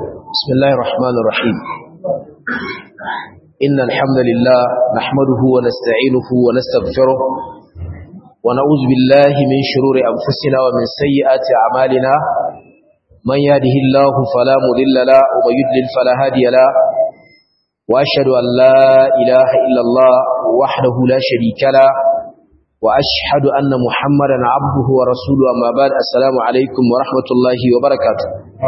بسم الله الرحمن الرحيم إن الحمد لله نحمده ونستعينه ونستغفره ونعوذ بالله من شرور أنفسنا ومن سيئات أعمالنا من يهده الله فلا مضل له ومن يضلل فلا هادي له وأشهد أن لا إله إلا الله وحده لا شريك له وأشهد أن محمدا عبده ورسوله أما بعد السلام عليكم ورحمة الله وبركاته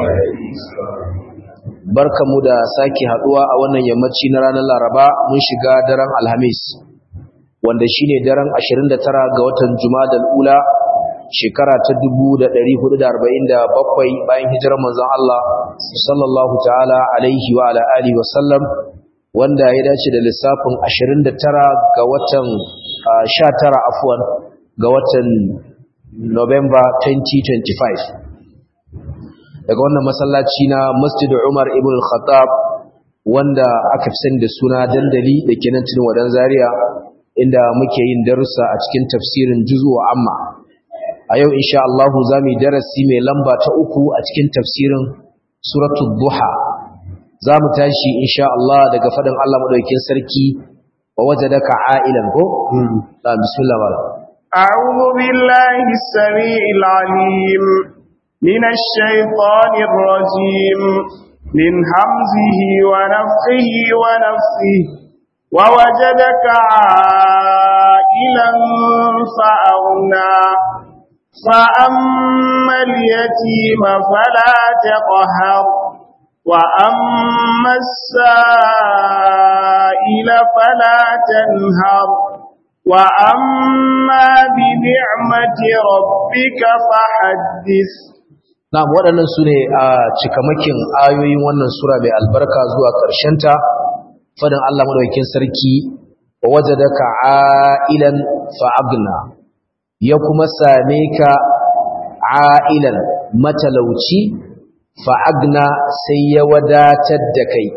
barkamu da sake haduwa a wannan yammaci na ranar Laraba mun shiga daren Alhamis wanda shine daren 29 ga watan Jumadal Ula shekara ta 1447 bayan hijirar manzon Allah sallallahu ta'ala alaihi wa ala alihi wa sallam wanda ya dace da lissafin 29 ga watan 19 afwan ga watan November 2025 daga wannan masallaci na Masjid Umar ibn al-Khattab wanda aka fi sani da suna dandali da ke nan cikin wadan Zaria inda muke yin darussa a cikin tafsirin juzu wa amma a yau insha Allah za mu yi darasi mai lamba ta uku a cikin tafsirin suratul duha za mu tashi insha Allah daga faɗin Allah madaukakin sarki wa wajadaka a'ilan ko da bismillah wala أعوذ بالله السميع العليم من الشيطان الرجيم من همزه ونفخه ونفسه ووجدك عائلا فأغنى فأما اليتيم فلا تقهر وأما السائل فلا تنهر وأما بنعمة ربك فحدث Na'am waɗannan su ne a cikamakin ayoyin wannan sura mai albarka zuwa ta, fadin Allah madaukakin sarki wa wajadaka a'ilan fa'agna ya kuma same ka a'ilan matalauci fa'agna sai ya wadatar da kai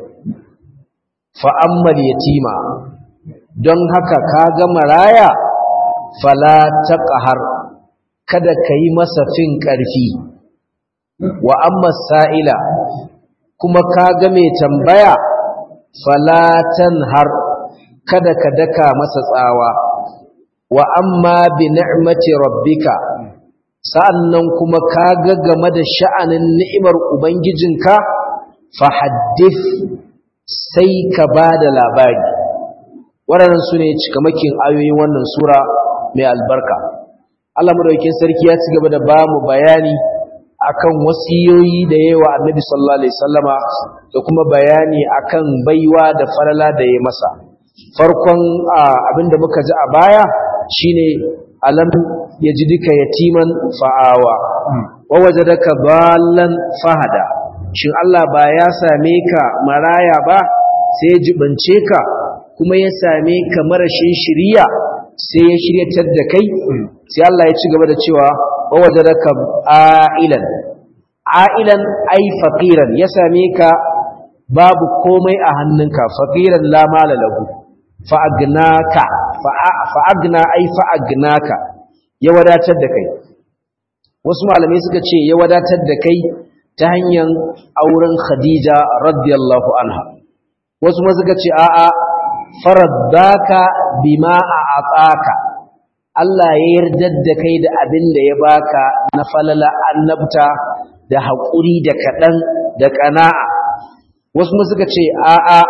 fa'ammal yatima don haka ka ga maraya fala taqhar kada kai masa fin ƙarfi wa amma sa'ila kuma ka ga mai tambaya falatan har kada ka daka masa tsawa wa amma bi ni'mati rabbika sa'annan kuma ka ga game da sha'anin ni'imar ubangijinka fa haddith sai ka ba da labari waɗannan su ne cikamakin ayoyin wannan sura mai albarka Allah madaukakin sarki ya ci gaba da ba mu bayani akan wasiyoyi da yawa annabi sallallahu alaihi wasallama da kuma bayani akan baiwa da falala da ya masa farkon abinda muka ji a baya shine alam yajidika yatiman fa'awa wa wajadaka ballan fahada shin Allah ba ya same ka maraya ba sai ya jibance ka kuma ya same ka marashin shiriya sai ya shiryatar da kai sai Allah ya ci gaba da cewa wawajadaka a'ilan a'ilan ai faqiran ya same ka babu komai a hannunka faqiran la mala lahu fa agnaka fa agna ai fa agnaka ya wadatar da kai wasu malamai suka ce ya wadatar da kai ta hanyar auren Khadija radiyallahu anha wasu ma suka ce a'a faraddaka bima a'ataka Allah ya yarda da kai da abin da ya baka na falala annabta da haƙuri da kaɗan da ƙana'a wasu mu suka ce a'a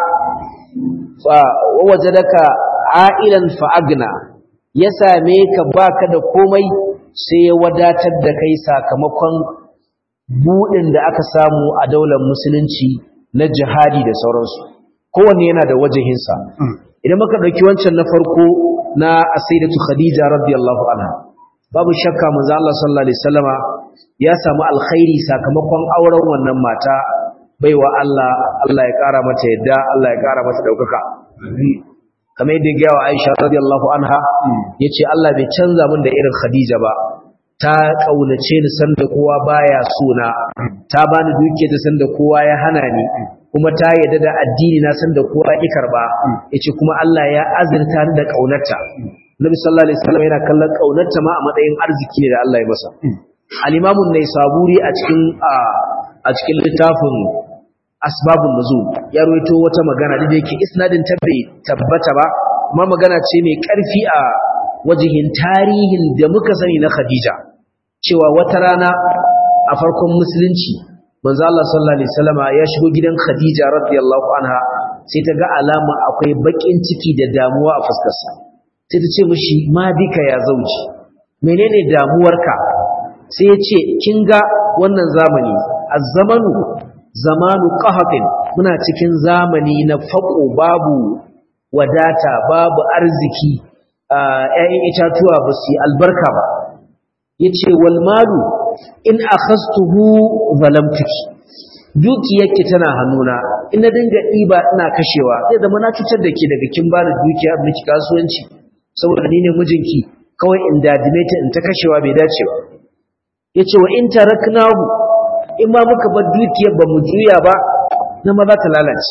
waje daga a'ilan fa'agna ya same ka baka da komai sai ya wadatar da kai sakamakon buɗin da aka samu a daular musulunci na jihadi da sauransu kowanne yana da wajahinsa idan muka ɗauki wancan na farko na asaidatu khadija radiyallahu anha babu shakka manzo Allah sallallahu alaihi wasallama ya samu alkhairi sakamakon auren wannan mata baiwa Allah Allah ya kara mata yadda Allah ya kara mata daukaka kamar yadda ya wa Aisha radiyallahu anha yace Allah bai canza min da irin Khadija ba ta kaunace ni sanda kowa baya sona ta bani dukiya ta sanda kowa ya hana ni kuma ta yadda da addini na sanda kowa ya karba yace kuma Allah ya azurta ni da kaunarta Nabi sallallahu alaihi wasallam yana kallon kaunarta ma a matsayin arziki ne da Allah ya masa al-Imam an-Naisaburi a cikin a cikin littafin asbabun nuzul ya ruwaito wata magana da yake isnadin ta bai tabbata ba amma magana ce mai karfi a wajihin tarihin da muka sani na Khadija cewa wata rana a farkon musulunci manzo Allah sallallahu alaihi wasallama ya shigo gidan Khadija radiyallahu anha sai ta ga alama akwai bakin ciki da damuwa a fuskarsa sai ta ce mishi ma bika ya zauji menene damuwarka sai ya ce kin ga wannan zamani az-zamanu zamanu qahatin muna cikin zamani na fako babu wadata babu arziki ƴaƴan itatuwa ba su albarka ba yace wal malu in akhastuhu zalamtuki dukiyarki tana hannuna in na dinga ɗiba ina kashewa zai zama na cutar da ke daga kin bani dukiya miki kasuwanci saboda ni ne mijinki kawai in dadime ta in ta kashewa bai dace ba yace wa in taraknahu in ma muka bar dukiyar ba mu juya ba na ma za ta lalace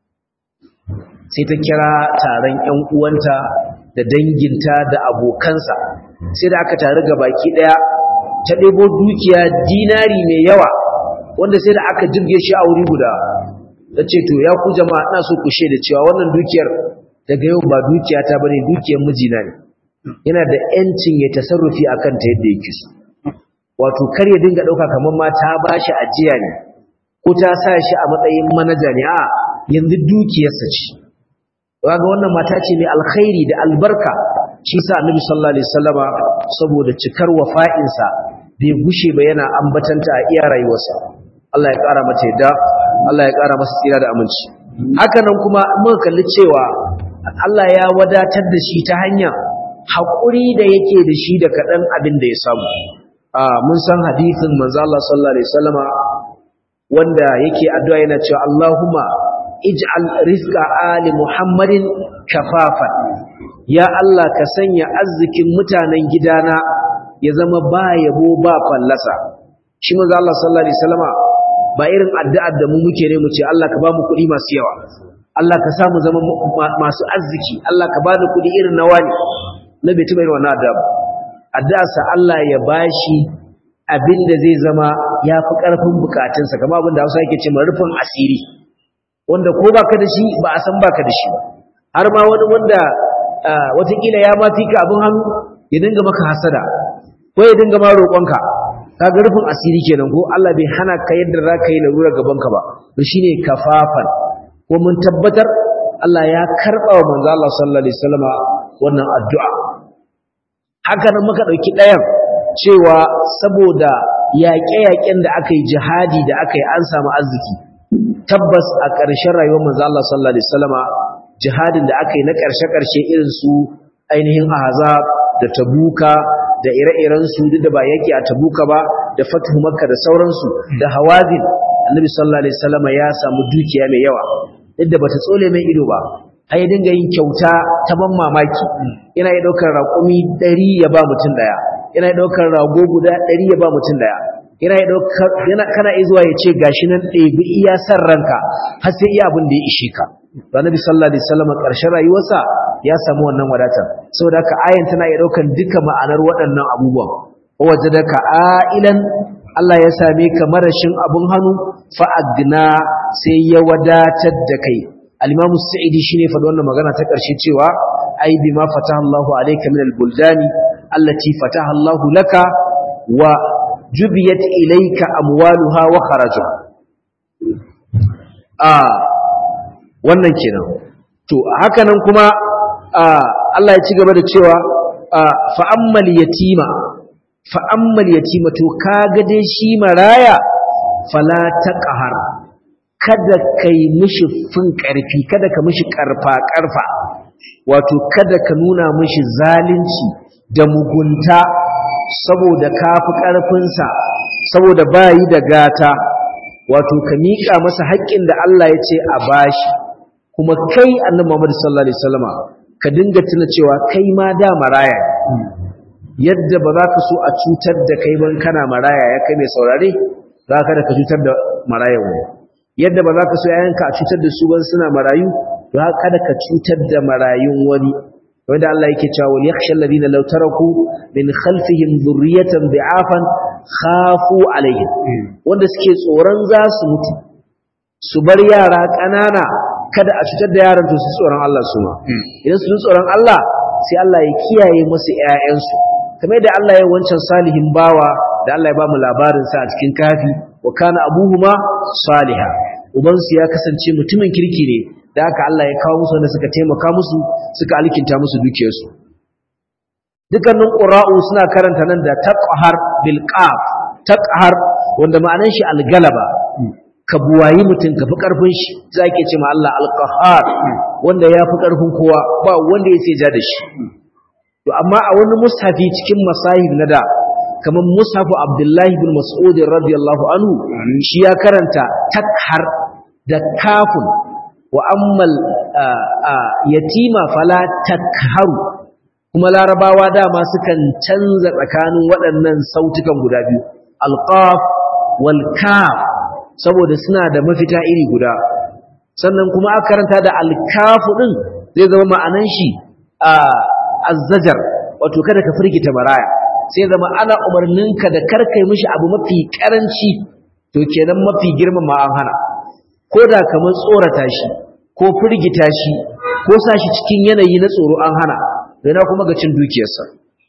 sai ta kira taron ƴan uwanta da danginta da abokansa sai da aka taru ga baki daya ta ɗebo dukiya dinari mai yawa wanda sai da aka jirge shi a wuri guda ta ce to ya ku jama'a ina so ku shaida cewa wannan dukiyar daga yau ba dukiya ta bane dukiyar mijina ne yana da yancin ya tasarrufi akan ta yadda yake so wato kar ya dinga ɗauka kamar ma ta bashi ajiya ne ko ta sa shi a matsayin manaja ne a yanzu dukiyarsa ce kaga wannan mata ce mai alkhairi da albarka shi sa annabi sallallahu alaihi wasallama saboda cikar wafa'insa bai gushe ba yana ambatanta a iya rayuwarsa Allah ya ƙara mata yadda Allah ya ƙara masa tsira da aminci haka nan kuma muka kalli cewa Allah ya wadatar da shi ta hanya haƙuri da yake da shi da kaɗan abin da ya samu mun san hadisin manzo Allah sallallahu alaihi wasallama wanda yake addu'a yana cewa Allahumma ij'al rizqa ali Muhammadin kafafan ya Allah ka sanya arzikin mutanen gidana ya zama ba yabo ba fallasa shi manzo Allah sallallahu alaihi wasallama ba irin addu'ar da mu muke ne mu ce Allah ka ba mu kuɗi masu yawa Allah ka sa mu zama masu arziki Allah ka ba da kuɗi irin na wani na bai tuba irin wannan addu'a ba addu'a sa Allah ya bashi abin da zai zama ya fi ƙarfin bukatunsa kamar abin da Hausa yake ce rufin asiri wanda ko baka da shi ba a san baka da shi ba har ma wani wanda watakila ya ma fika abin hannu ya dinga maka hasada ko ya dinga ma roƙonka kaga rufin asiri kenan ko Allah bai hana ka yadda za ka yi larura gabanka ba to shine kafafan ko mun tabbatar Allah ya karɓa wa manzo Allah sallallahu alaihi wasallama wannan addu'a haka nan muka ɗauki ɗayan cewa saboda yaƙe-yaƙen da aka yi jihadi da aka yi an samu arziki tabbas a ƙarshen rayuwar manzo Allah sallallahu alaihi wasallama jihadin da aka yi na ƙarshe-ƙarshe irin su ainihin ahzab da tabuka da ire-iren su duk da ba yake a tabuka ba da fathu makka da sauransu da hawazin annabi sallallahu alaihi wasallama ya samu dukiya mai yawa duk da bata tsole mai ido ba ai dinga yin kyauta ta ban mamaki yana ya daukar raƙumi 100 ya ba mutum daya yana ya daukar rago guda 100 ya ba mutum daya yana ya daukar yana kana zuwa ya ce gashi nan ɗebi iya san ranka har sai iya abin da ya ishe ka Annabi sallallahu alaihi wasallam ƙarshen rayuwarsa ya samu wannan wadatar saboda haka ayan tana iya daukar duka ma'anar waɗannan abubuwan wajadaka ailan Allah ya same ka marashin abun hannu fa agna sai ya wadatar da kai al-Imam Sa'idi shine faɗi wannan magana ta ƙarshe cewa ai bima fataha Allahu alayka min al-buldani allati fataha Allahu laka wa jubiyat ilayka amwaluha wa kharajuha ah wannan kenan to haka nan kuma Allah ya ci gaba da cewa fa ammal yatima fa ammal yatima to kaga dai shi maraya fala taqhar kada kai mishi fin karfi kada ka mishi karfa karfa wato kada ka nuna mishi zalunci da mugunta saboda kafi karfinsa saboda bayi da gata wato ka miƙa masa haƙƙin da Allah ya ce a bashi kuma kai annabi Muhammad sallallahu alaihi wasallama ka dinga tuna cewa kai ma da maraya yadda ba za ka so a cutar da kai ban kana maraya ya kai mai saurare za ka da ka cutar da marayan wani yadda ba za ka so yayanka a cutar da su ban suna marayu za ka da ka cutar da marayun wani wanda Allah yake cewa wal yakhsha alladhina law taraku min khalfihim dhurriyatan bi'afan khafu alaihim wanda suke tsoron za su mutu su bar yara ƙanana kada a cutar da yaran to su tsoron Allah su ma idan su tsoron Allah sai Allah ya kiyaye musu ƴaƴansu kamar yadda Allah ya wancan salihin bawa da Allah ya ba mu labarin sa a cikin kafi wa kana abuhuma saliha ubansu ya kasance mutumin kirki ne da haka Allah ya kawo musu wanda suka taimaka musu suka alkinta musu dukiyarsu dukkanin qura'u suna karanta nan da taqhar bil qaf taqhar wanda ma'anar shi algalaba ka buwayi mutum ka fi ƙarfin shi za ke ce ma Allah alƙahar wanda ya fi ƙarfin kowa ba wanda ya sai ja da shi to amma a wani mushafi cikin masahib na da kamar mushafu abdullahi bin mas'ud radiyallahu anhu shi ya karanta takhar da kafun wa ammal yatima fala takharu kuma larabawa dama sukan canza tsakanin waɗannan sautukan guda biyu alqaf wal kaf saboda suna da mafita iri guda sannan kuma aka karanta da alkafu din zai zama ma'anan shi a azzajar wato kada ka firgita maraya sai zama ana umarninka da karkai mishi abu mafi karanci to kenan mafi girman ma an hana ko da kamar tsorata shi ko firgita shi ko sa shi cikin yanayi na tsoro an hana na kuma ga cin dukiyarsa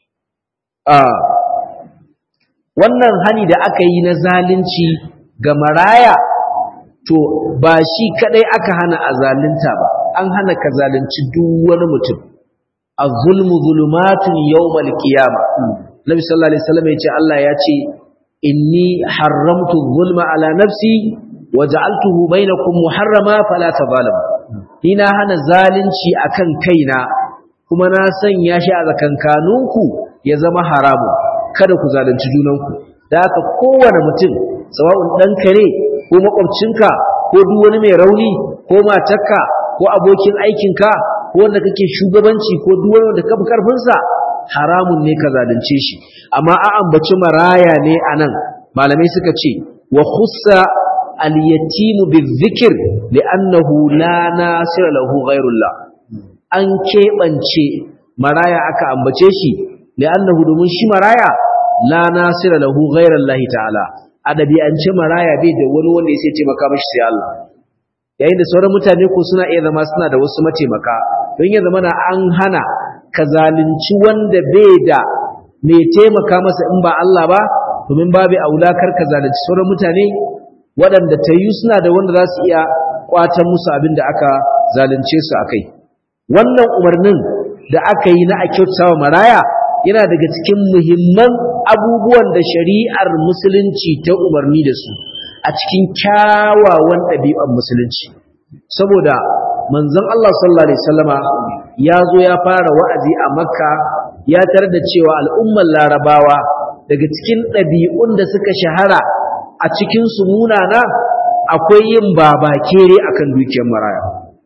wannan hani da aka yi na zalunci ga maraya to ba shi kadai aka hana a zalunta ba an hana ka zalunci duk wani mutum az-zulmu zulumatun yawmal qiyama nabi sallallahu alaihi wasallam yace Allah ya ce inni haramtu zulma ala nafsi wa ja'altuhu bainakum muharrama fala tazalamu ni na hana zalunci akan kaina kuma na sanya shi a zakankanunku ya zama haramu kada ku zalunci junanku da haka kowane mutum sawa'un ɗanka ne ko makwabcinka ko duk wani mai rauni ko matarka ko abokin aikinka ko wanda kake shugabanci ko duk wani wanda kafi karfinsa haramun ne ka zalunce shi amma a ambaci maraya ne anan malamai suka ce wa khussa al-yatimu bizikr li'annahu la nasira lahu ghayrullah an keɓance maraya aka ambace shi li'annahu domin shi maraya la nasira lahu ghayrallahi ta'ala a ɗabi'ance maraya bai da wani wanda ya sai taimaka mashi sai Allah yayin da sauran mutane ko suna iya zama suna da wasu mataimaka don ya zama na an hana ka zalunci wanda bai da mai taimaka masa in ba Allah ba domin babu aulakar ka zalunci sauran mutane waɗanda ta yi suna da wanda za su iya kwatan musu abin da aka zalunce su a kai wannan umarnin da aka yi na a kyautawa maraya yana daga cikin muhimman abubuwan da shari'ar musulunci ta umarni da su a cikin kyawawan ɗabi'ar musulunci saboda manzon Allah sallallahu alaihi wasallama ya zo ya fara wa'azi a makka ya tar da cewa al'ummar larabawa daga cikin ɗabi'un da suka shahara a cikin su munana akwai yin babakere akan dukiyar maraya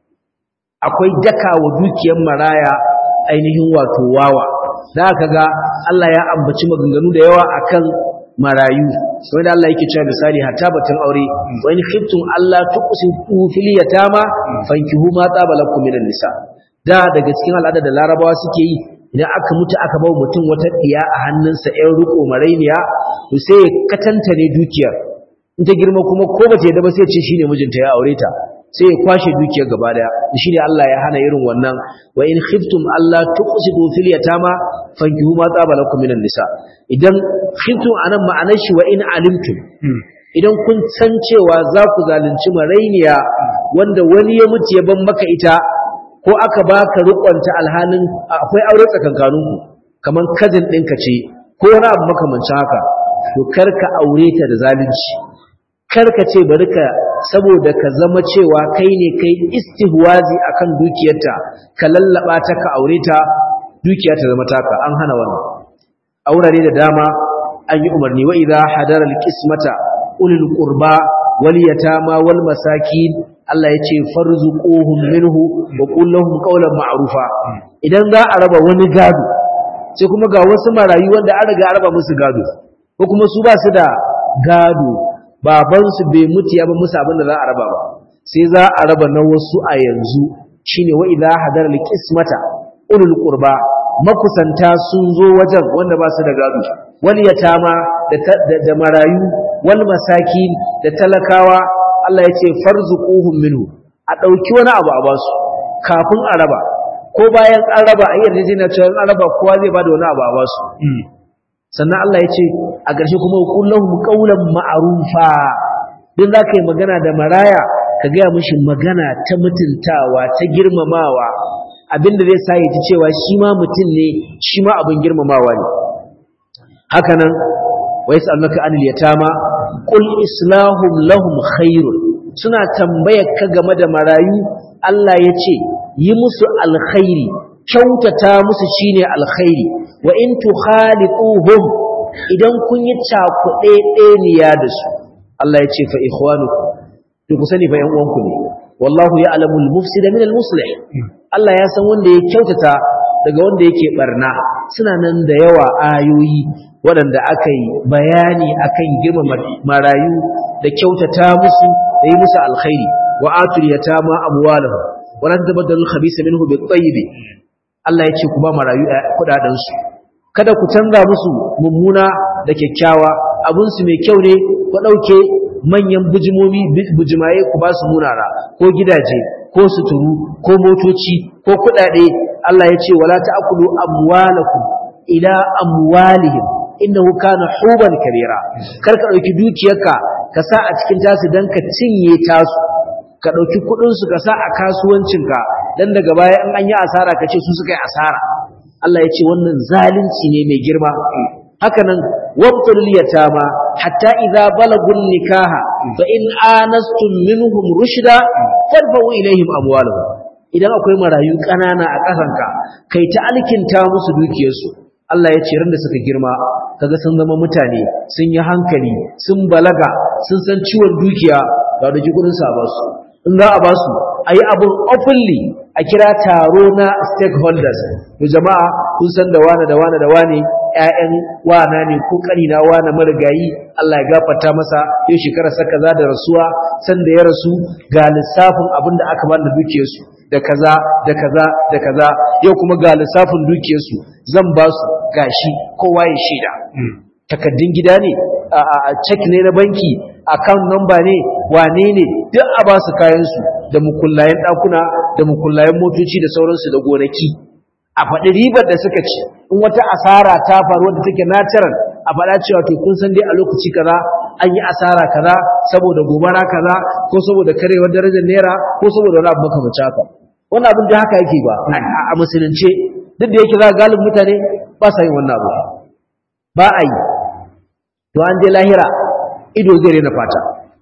akwai daka wa dukiyar maraya ainihin wato wawa da aka ga Allah ya ambaci maganganu da yawa akan marayu wanda Allah yake cewa misali hatta batun aure wa in khiftum Allah tuqsitu fil yatama fankihu ma taba lakum minan nisa da daga cikin al'ada da larabawa suke yi idan aka mutu aka bawa mutum wata diya a hannunsa ɗan riko marainiya to sai ya katantane dukiyar in ta girma kuma ko bata yadda ba sai ce shine mijinta ya aure ta sai ya kwashe dukiyar gaba daya shine Allah ya hana irin wannan wa in khiftum alla tuqsidu fil yatama fankihu ma taba lakum minan nisa idan khiftum anan ma'anar shi wa in alimtum idan kun san cewa za ku zalunci marainiya wanda wani ya mutu ya ban maka ita ko aka baka rikonta alhanin akwai aure tsakankaninku kaman kazin ɗinka ce ko wani abu makamancin haka to kar ka aure ta da zalunci kar ka ce bari ka saboda ka zama cewa kai ne kai istihwazi akan dukiyarta ka lallaba ta ka aure ta dukiya ta zama taka an hana wannan aurare da dama an yi umarni wa idza hadara alqismata ulul qurba wal yatama wal masakin Allah ya ce farzuquhum minhu wa qul lahum qawlan ma'rufa idan za a raba wani gado sai kuma ga wasu marayu wanda an riga raba musu gado ko kuma su ba su da gado babansu bai mutu ya ba musu abin da za a raba ba sai za a raba na wasu a yanzu shine wa idza hadara alqismata ulul qurba makusanta sun zo wajen wanda ba su da gado wal yatama da, da, marayu wal masakin da talakawa Allah ya ce farzuquhum minhu a dauki wani abu a basu kafin a raba ko bayan an raba a yarjejeniya cewa an raba kowa zai bada wani abu a basu sannan Allah ya ce a ƙarshe kuma kullahum qawlan ma'rufa din za ka yi magana da maraya ka gaya mishi magana ta mutuntawa ta girmamawa abinda zai sa ya ji cewa shi ma mutum ne shi ma abin girmamawa ne hakanan wa yas'alunaka anil yatama qul islahum lahum khairun suna tambayar ka game da marayu Allah ya ce yi musu alkhairi kyautata musu shine alkhairi wa in tukhaliquhum idan kun yi cakuɗe ɗeniya da su Allah ya ce fa ikhwanukum to ku sani fa ƴan uwanku ne wallahu ya'lamu al-mufsida min al-muslih Allah ya san wanda ya kyautata daga wanda yake barna suna nan da yawa ayoyi waɗanda aka yi bayani akan girmama marayu da kyautata musu da yi musu alkhairi wa atul yatama amwalahum wa la tabaddalu al-khabisa minhu bit-tayyib Allah ya ce ku ba marayu kudaden su kada ku canza musu mummuna da kyakkyawa abun su mai kyau ne ku dauke manyan bujimomi bujimaye ku ba su munara ko gidaje ko suturu ko motoci ko kudade Allah ya ce wala ta'kulu amwalakum ila amwalihim innahu kana huban kabira kar ka dauki dukiyarka ka sa a cikin tasu dan ka cinye tasu ka dauki kudin su ka sa a kasuwancinka dan daga baya in an yi asara ka ce su suka yi asara Allah ya ce wannan zalunci ne mai girma hakanan wabtul yatama hatta idza balagun nikaha fa in anastum minhum rushda fadfa'u ilaihim amwalahum idan akwai marayu kanana a kasanka kai ta alkinta musu dukiyarsu Allah ya ce da suka girma kaga sun zama mutane sun yi hankali sun balaga sun san ciwon dukiya ga da jikurin sa ba su in za a ba su ayi abun openly a kira taro na stakeholders to jama'a kun san da wane da wane da wane ƴaƴan wana ne ko kanina wana marigayi Allah ya gafarta masa yau shekara sa kaza da rasuwa san da ya rasu ga lissafin abin da aka bani da dukiyarsu da kaza da kaza da kaza yau kuma ga lissafin dukiyarsu zan ba su gashi kowa ya shaida takaddun gida ne a check ne na banki account number ne wane ne duk a ba su kayansu da mukullayen ɗakuna da mukullayen motoci da sauransu da gonaki a faɗi ribar da suka ci in wata asara ta faru wadda take natural a faɗa cewa to kun san dai a lokaci kaza an yi asara kaza saboda gobara kaza ko saboda karewar darajar naira ko saboda wani abu makamancin haka wannan abin da haka yake ba a musulunce duk da yake za galibin mutane ba sa yin wannan abu ba a yi to an je lahira ido zai rena fata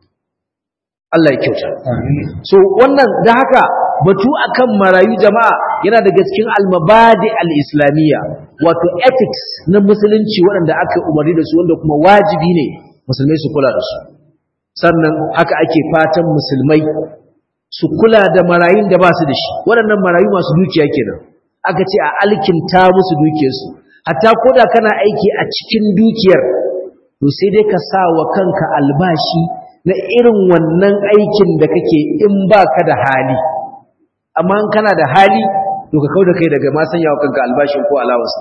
Allah ya kyauta so wannan da haka batu akan marayu jama'a yana daga cikin almabadi al-islamiyya wato ethics na musulunci waɗanda aka umarni da su wanda kuma wajibi ne musulmai su kula da su sannan haka ake fatan musulmai su kula da marayun da ba su da shi waɗannan marayu masu dukiya kenan aka ce a alkinta musu dukiyarsu hatta koda kana aiki a cikin dukiyar to sai dai ka sa wa kanka albashi na irin wannan aikin da kake in baka da hali amma in kana da hali to ka kauda kai daga ma sanya wa kanka albashin ko alawarsa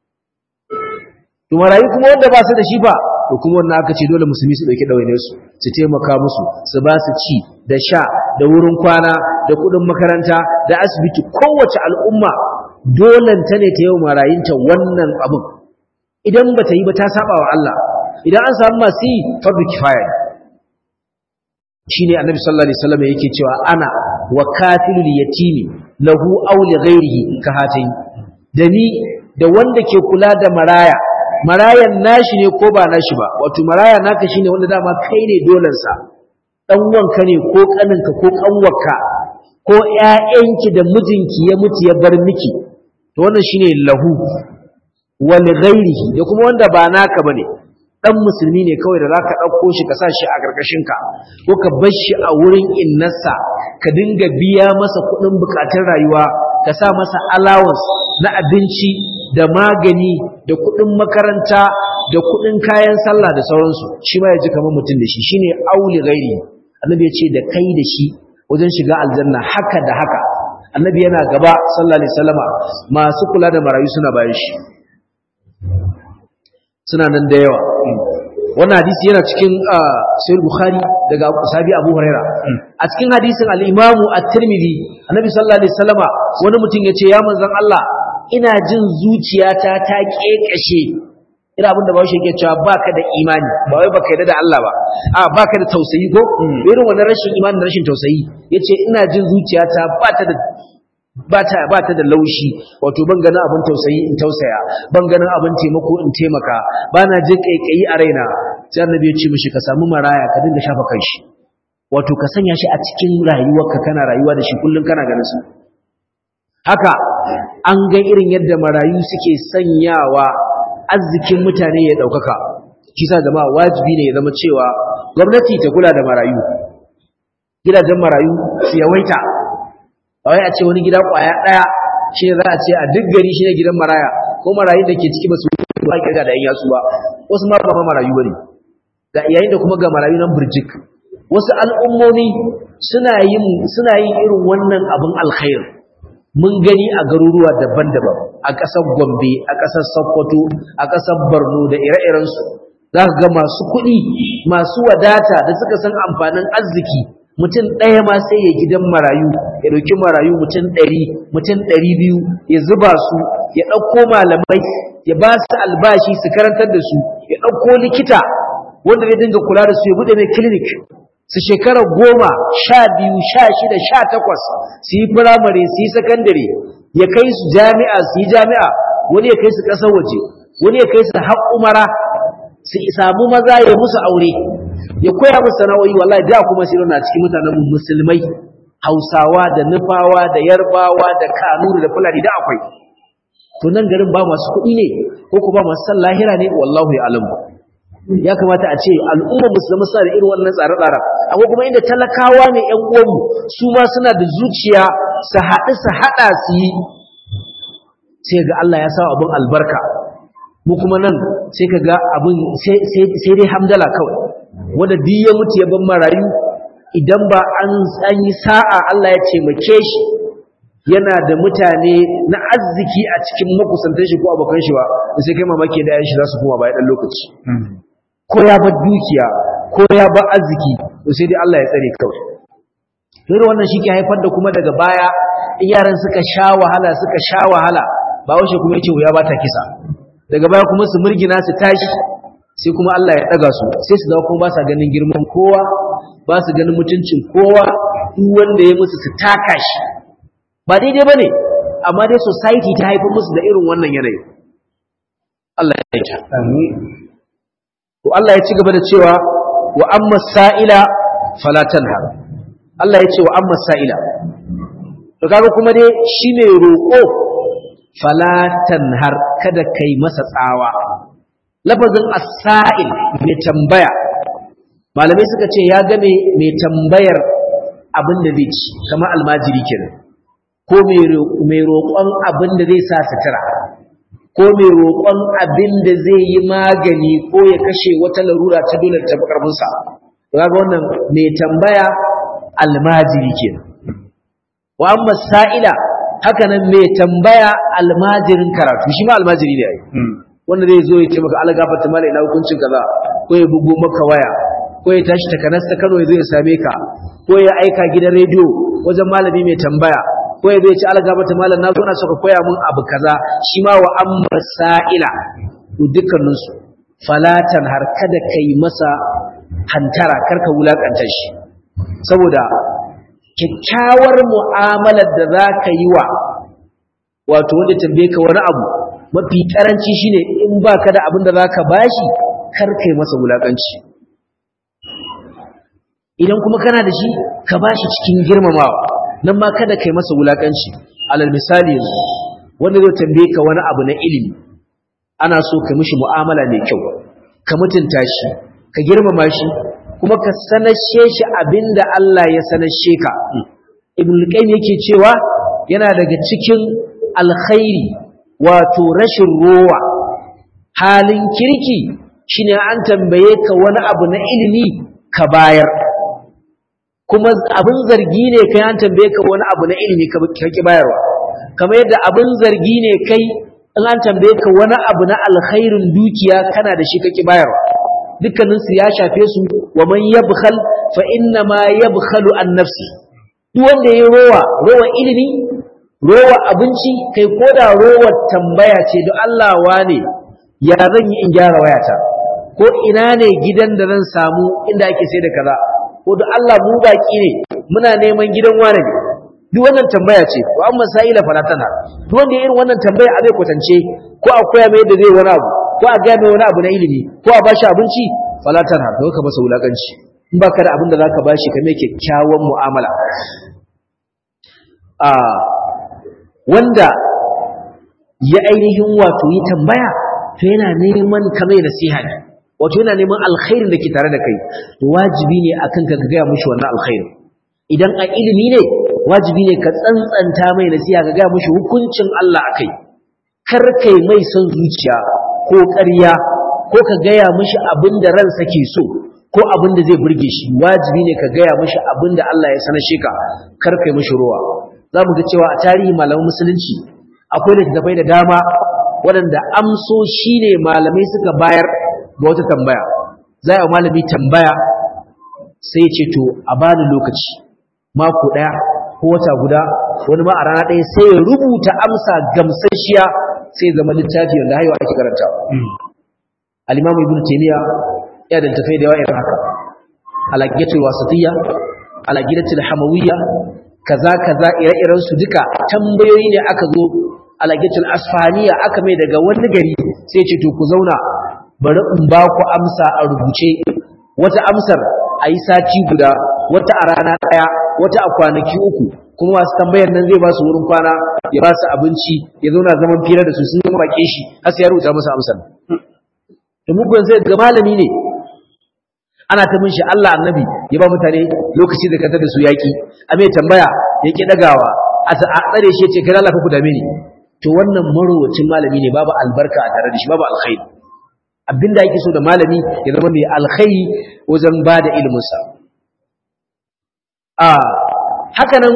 to marayu kuma wanda ba su da shi ba to kuma wannan aka ce dole musulmi su dauki dawainiyar su su taimaka musu su ba su ci da sha da wurin kwana da kudin makaranta da asibiti kowace al'umma dolan ta ne ta yau marayinta wannan abin idan ba ta yi ba ta saba wa Allah idan an samu masu yi fardu kifaya shine annabi sallallahu alaihi wasallam yake cewa ana wa kafilul yatimi lahu aw li ghairihi ka hatayi da ni da wanda ke kula da maraya marayan nashi ne ko ba nashi ba wato maraya naka shine wanda dama kai ne dolan sa dan wanka ne ko kaninka ko kanwarka ko ƴaƴanki da mijinki ya mutu ya bar miki to wannan shine lahu wa li ghairihi da kuma wanda ba naka bane dan musulmi ne kawai da zaka dauko shi ka sa shi a gargashin ka ko ka bar shi a wurin innarsa ka dinga biya masa kuɗin bukatun rayuwa ka sa masa allowance na abinci da magani da kuɗin makaranta da kuɗin kayan sallah da sauransu shi ma ya ji kamar mutum da shi shine auli ghairi annabi ya ce da kai da shi wajen shiga aljanna haka da haka annabi yana gaba sallallahu alaihi wasallama masu kula da marayu suna bayan shi suna nan da yawa wannan hadisi yana cikin sahih bukhari daga sahabi abu huraira a cikin hadisin al-imamu at-tirmidhi annabi sallallahu alaihi wasallama wani mutum yace ya manzon Allah ina jin zuciyata ta kekashe ina abinda ba shi yake cewa baka da imani ba wai baka yarda da Allah ba a baka da tausayi ko irin wannan rashin imani da rashin tausayi yace ina jin zuciyata ba ta da ba ta ba ta da laushi wato ban ganin abin tausayi in tausaya ban ganin abin taimako in taimaka ba na jin kaikayi a raina sai annabi ya ce mishi ka samu maraya ka dinga shafa kanshi wato ka sanya shi a cikin rayuwarka kana rayuwa da shi kullum kana ganin su haka an ga irin yadda marayu suke sanyawa arzikin mutane ya ɗaukaka kisa jama'a wajibi ne ya zama cewa gwamnati ta kula da marayu gidajen marayu su yawaita ba wai a ce wani gida kwaya ɗaya shi ne za a ce a duk gari shi ne gidan maraya ko marayun da ke ciki ba su ba kirga da yan yatsu ba wasu ma ba marayu ba ne ga yayin da kuma ga marayu nan burjik wasu al'ummomi suna yin suna yin irin wannan abin alkhair mun gani a garuruwa daban-daban a ƙasar Gombe a ƙasar Sokoto a ƙasar Borno da ire-irensu za ka ga masu kuɗi masu wadata da suka san amfanin arziki mutum ɗaya ma sai ya gidan marayu ya ɗauki marayu mutum ɗari mutum ɗari biyu ya zuba su ya ɗauko malamai ya ba su albashi su karantar da su ya ɗauko likita wanda zai dinga kula da su ya buɗe mai clinic su shekara goma sha biyu sha shida sha takwas su yi firamare su yi sakandare ya kai su jami'a su yi jami'a wani ya kai su ƙasar waje wani ya kai su har umara su samu maza ya musu aure ya koya musu sana'o'i wallahi da kuma sai na cikin mutanen musulmai hausawa da nufawa da yarbawa da kanuri da fulani da akwai to nan garin ba masu kuɗi ne ko ko ba masu san lahira ne wallahu ya alamu ya kamata a ce al'umma musulmi suna da irin wannan tsare-tsaren akwai kuma inda talakawa ne ƴan uwanmu su ma suna da zuciya su haɗu su haɗa su yi sai ga Allah ya sa abin albarka mu kuma nan sai ka ga abin sai dai hamdala kawai wanda duk ya mutu ya ban marayu idan ba an yi sa'a Allah ya taimake shi yana da mutane na arziki a cikin makusantar shi ko abokan shi ba sai kai mamaki da yayin shi za su koma bayan ɗan lokaci ko ya bar dukiya ko ya bar arziki to sai dai Allah ya tsare kawai dole wannan shi ke haifar da kuma daga baya in yaran suka sha wahala suka sha wahala ba washe kuma yace wuya ba ta kisa daga baya kuma su murgina su tashi sai kuma Allah ya daga su sai su dawo kuma ba sa ganin girman kowa ba su ganin mutuncin kowa duk wanda ya musu su taka shi ba daidai bane amma dai society ta haifar musu da irin wannan yanayi Allah ya yi ta amin to Allah ya ci gaba da cewa wa amma sa'ila fala tanhar Allah ya ce wa amma sa'ila to kaga kuma dai shine roƙo fala tanhar kada kai masa tsawa lafazin as-sa'il mai tambaya malamai suka ce ya game mai tambayar abin da zai ci kamar almajiri kenan ko mai roƙon abin da zai sa sutura ko mai roƙon abin da zai yi magani ko ya kashe wata larura ta dole ta karfinsa ga wannan mai tambaya almajiri ke wa amma sa'ila haka nan mai tambaya almajirin karatu shi ma almajiri ne ai wanda zai zo ya ce maka algafata mala ina hukuncin kaza ko ya bugo maka waya ko ya tashi takanas ta Kano ya zo ya same ka ko ya aika gidan rediyo wajen malami mai tambaya ko ya zai ci algabata malam na zo na saka koya mun abu kaza shi ma wa amma sa'ila to dukkanin su falatan har kada kai masa hantara karka wulakanta shi saboda kyakkyawar mu'amalar da za ka yi wa wato wanda tambaye ka wani abu mafi karanci shine in baka da abin da za ka bashi kar kai masa wulakanci idan kuma kana da shi ka bashi cikin girmamawa nan ma kada kai masa wulakanci alal misali yanzu wanda zai tambaye ka wani abu na ilimi ana so ka mishi mu'amala mai kyau ka mutunta shi ka girmama shi kuma ka sanashe shi abinda Allah ya sanashe ka ibn qayyim yake cewa yana daga cikin alkhairi wato rashin rowa halin kirki shine an tambaye ka wani abu na ilimi ka bayar kuma abin zargi ne kai an tambaye ka wani abu na ilimi ka ki bayarwa kamar yadda abin zargi ne kai in an tambaye ka wani abu na alkhairin dukiya kana da shi kake bayarwa dukkanin su ya shafe su wa man yabkhal fa inna ma yabkhalu an nafsi duk wanda yayi rowa rowa ilimi rowa abinci kai koda rowa tambaya ce don Allah wane ya zan yi in gyara wayata ko ina ne gidan da zan samu inda ake sai da kaza ko da Allah mu baki ne muna neman gidan wane ne duk wannan tambaya ce wa amma sa'ila falatana duk wanda irin wannan tambaya a zai kwatance ko a koya mai yadda zai wani abu ko a gaya mai wani abu na ilimi ko a bashi abinci falatana to ka masa wulakanci in baka da abin da zaka bashi ka mai kyakkyawan mu'amala a wanda ya ainihin wato yi tambaya to yana neman ka mai nasiha ne wato yana neman alkhairin da ke tare da kai wajibi ne akan ka gaya mishi wannan alkhairin idan a ilimi ne wajibi ne ka tsantsanta mai nasiha ka gaya mishi hukuncin Allah akai kar kai mai son zuciya ko ƙarya ko ka gaya mishi abin da ransa ke so ko abin da zai burge shi wajibi ne ka gaya mishi abin da Allah ya sanar shi ka kar kai mishi ruwa za mu ga cewa a tarihi malaman musulunci akwai littattafai da dama waɗanda amsoshi ne malamai suka bayar ga wata tambaya za a malami tambaya sai ce to a bani lokaci mako ɗaya ko wata guda wani ma a rana ɗaya sai ya rubuta amsa gamsasshiya sai zama littafi wanda haiwa ake karanta al-imamu ibnu taymiya ya da tafai da yawa irin haka al-aqidatul wasatiyya al-aqidatul hamawiyya kaza kaza ire-iren su duka tambayoyi ne aka zo al-aqidatul asfahaniya aka mai daga wani gari sai ce to ku zauna bari in ba ku amsa a rubuce wata amsar a yi sati guda wata a rana ɗaya wata a kwanaki uku kuma masu tambayar nan zai ba su wurin kwana ya ba su abinci ya zauna zaman fira da su sun yi baƙe shi har sai ya rubuta musu amsar da mugun zai ga malami ne ana ta min shi Allah annabi ya ba mutane lokaci da kantar da su yaƙi a mai tambaya ya ƙi ɗagawa a tsare shi ya ce kai Allah ka ku dame ni to wannan marowacin malami ne babu albarka a tare da shi babu alkhairi abinda yake so da malami ya zama mai alkhairi wajen ba da iliminsa a hakanan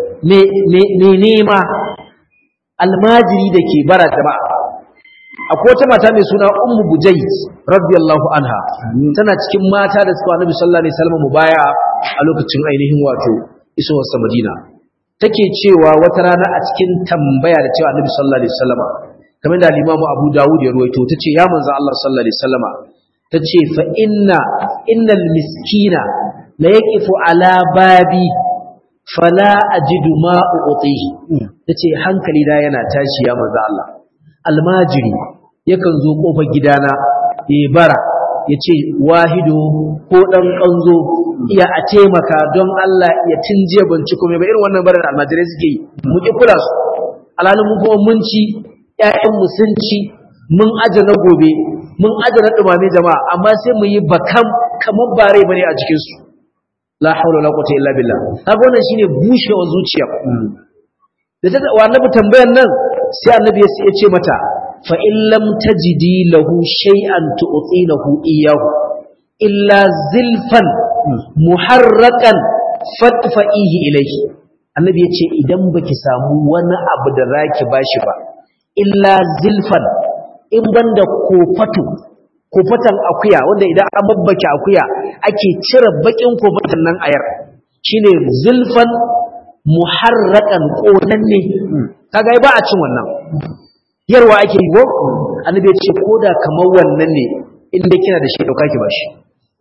mai nema almajiri da ke bara jama'a akwai wata mata mai suna ummu bujayd radiyallahu anha tana cikin mata da suka annabi sallallahu alaihi wasallam mubaya a lokacin ainihin wato isowar sa madina take cewa wata rana a cikin tambaya da cewa annabi sallallahu alaihi wasallam kamar da limamu abu dawud ya ruwaito ta ce ya manzo Allah sallallahu alaihi wasallama ta ce fa inna innal miskina la yaqifu ala babi fala ajidu ma u'tihi ta ce hankali da yana tashi ya manzo Allah almajiri yakan zo kofar gidana ya bara ya ce wahido ko dan kanzo iya a taimaka don Allah ya tinje ban ci komai ba irin wannan barar almajirai suke yi mu ki kula su alhalin mu kuma mun ci ‘ya'yanmu sun ci mun aje na gobe mun aje na ɗumame jama'a amma sai mu yi bakam kamar bare bane a cikinsu la haula la quwwata illa billah kaga wannan shine bushewar zuciya da ta wa annabi tambayan nan sai annabi ya ce mata fa in lam tajidi lahu shay'an tu'tinahu iyyahu illa zilfan muharraqan fatfa'ihi ilayhi annabi ya ce idan baki samu wani abu da zaki bashi ba illa zilfan in banda kofatu kofatan akuya wanda idan an babbake akuya ake cire bakin kofatan nan ayar shine zulfan muharraqan konanne kaga ba a cin wannan yarwa ake yi ko annabi ya ce koda kamar wannan ne inda kina da shi dauka ki bashi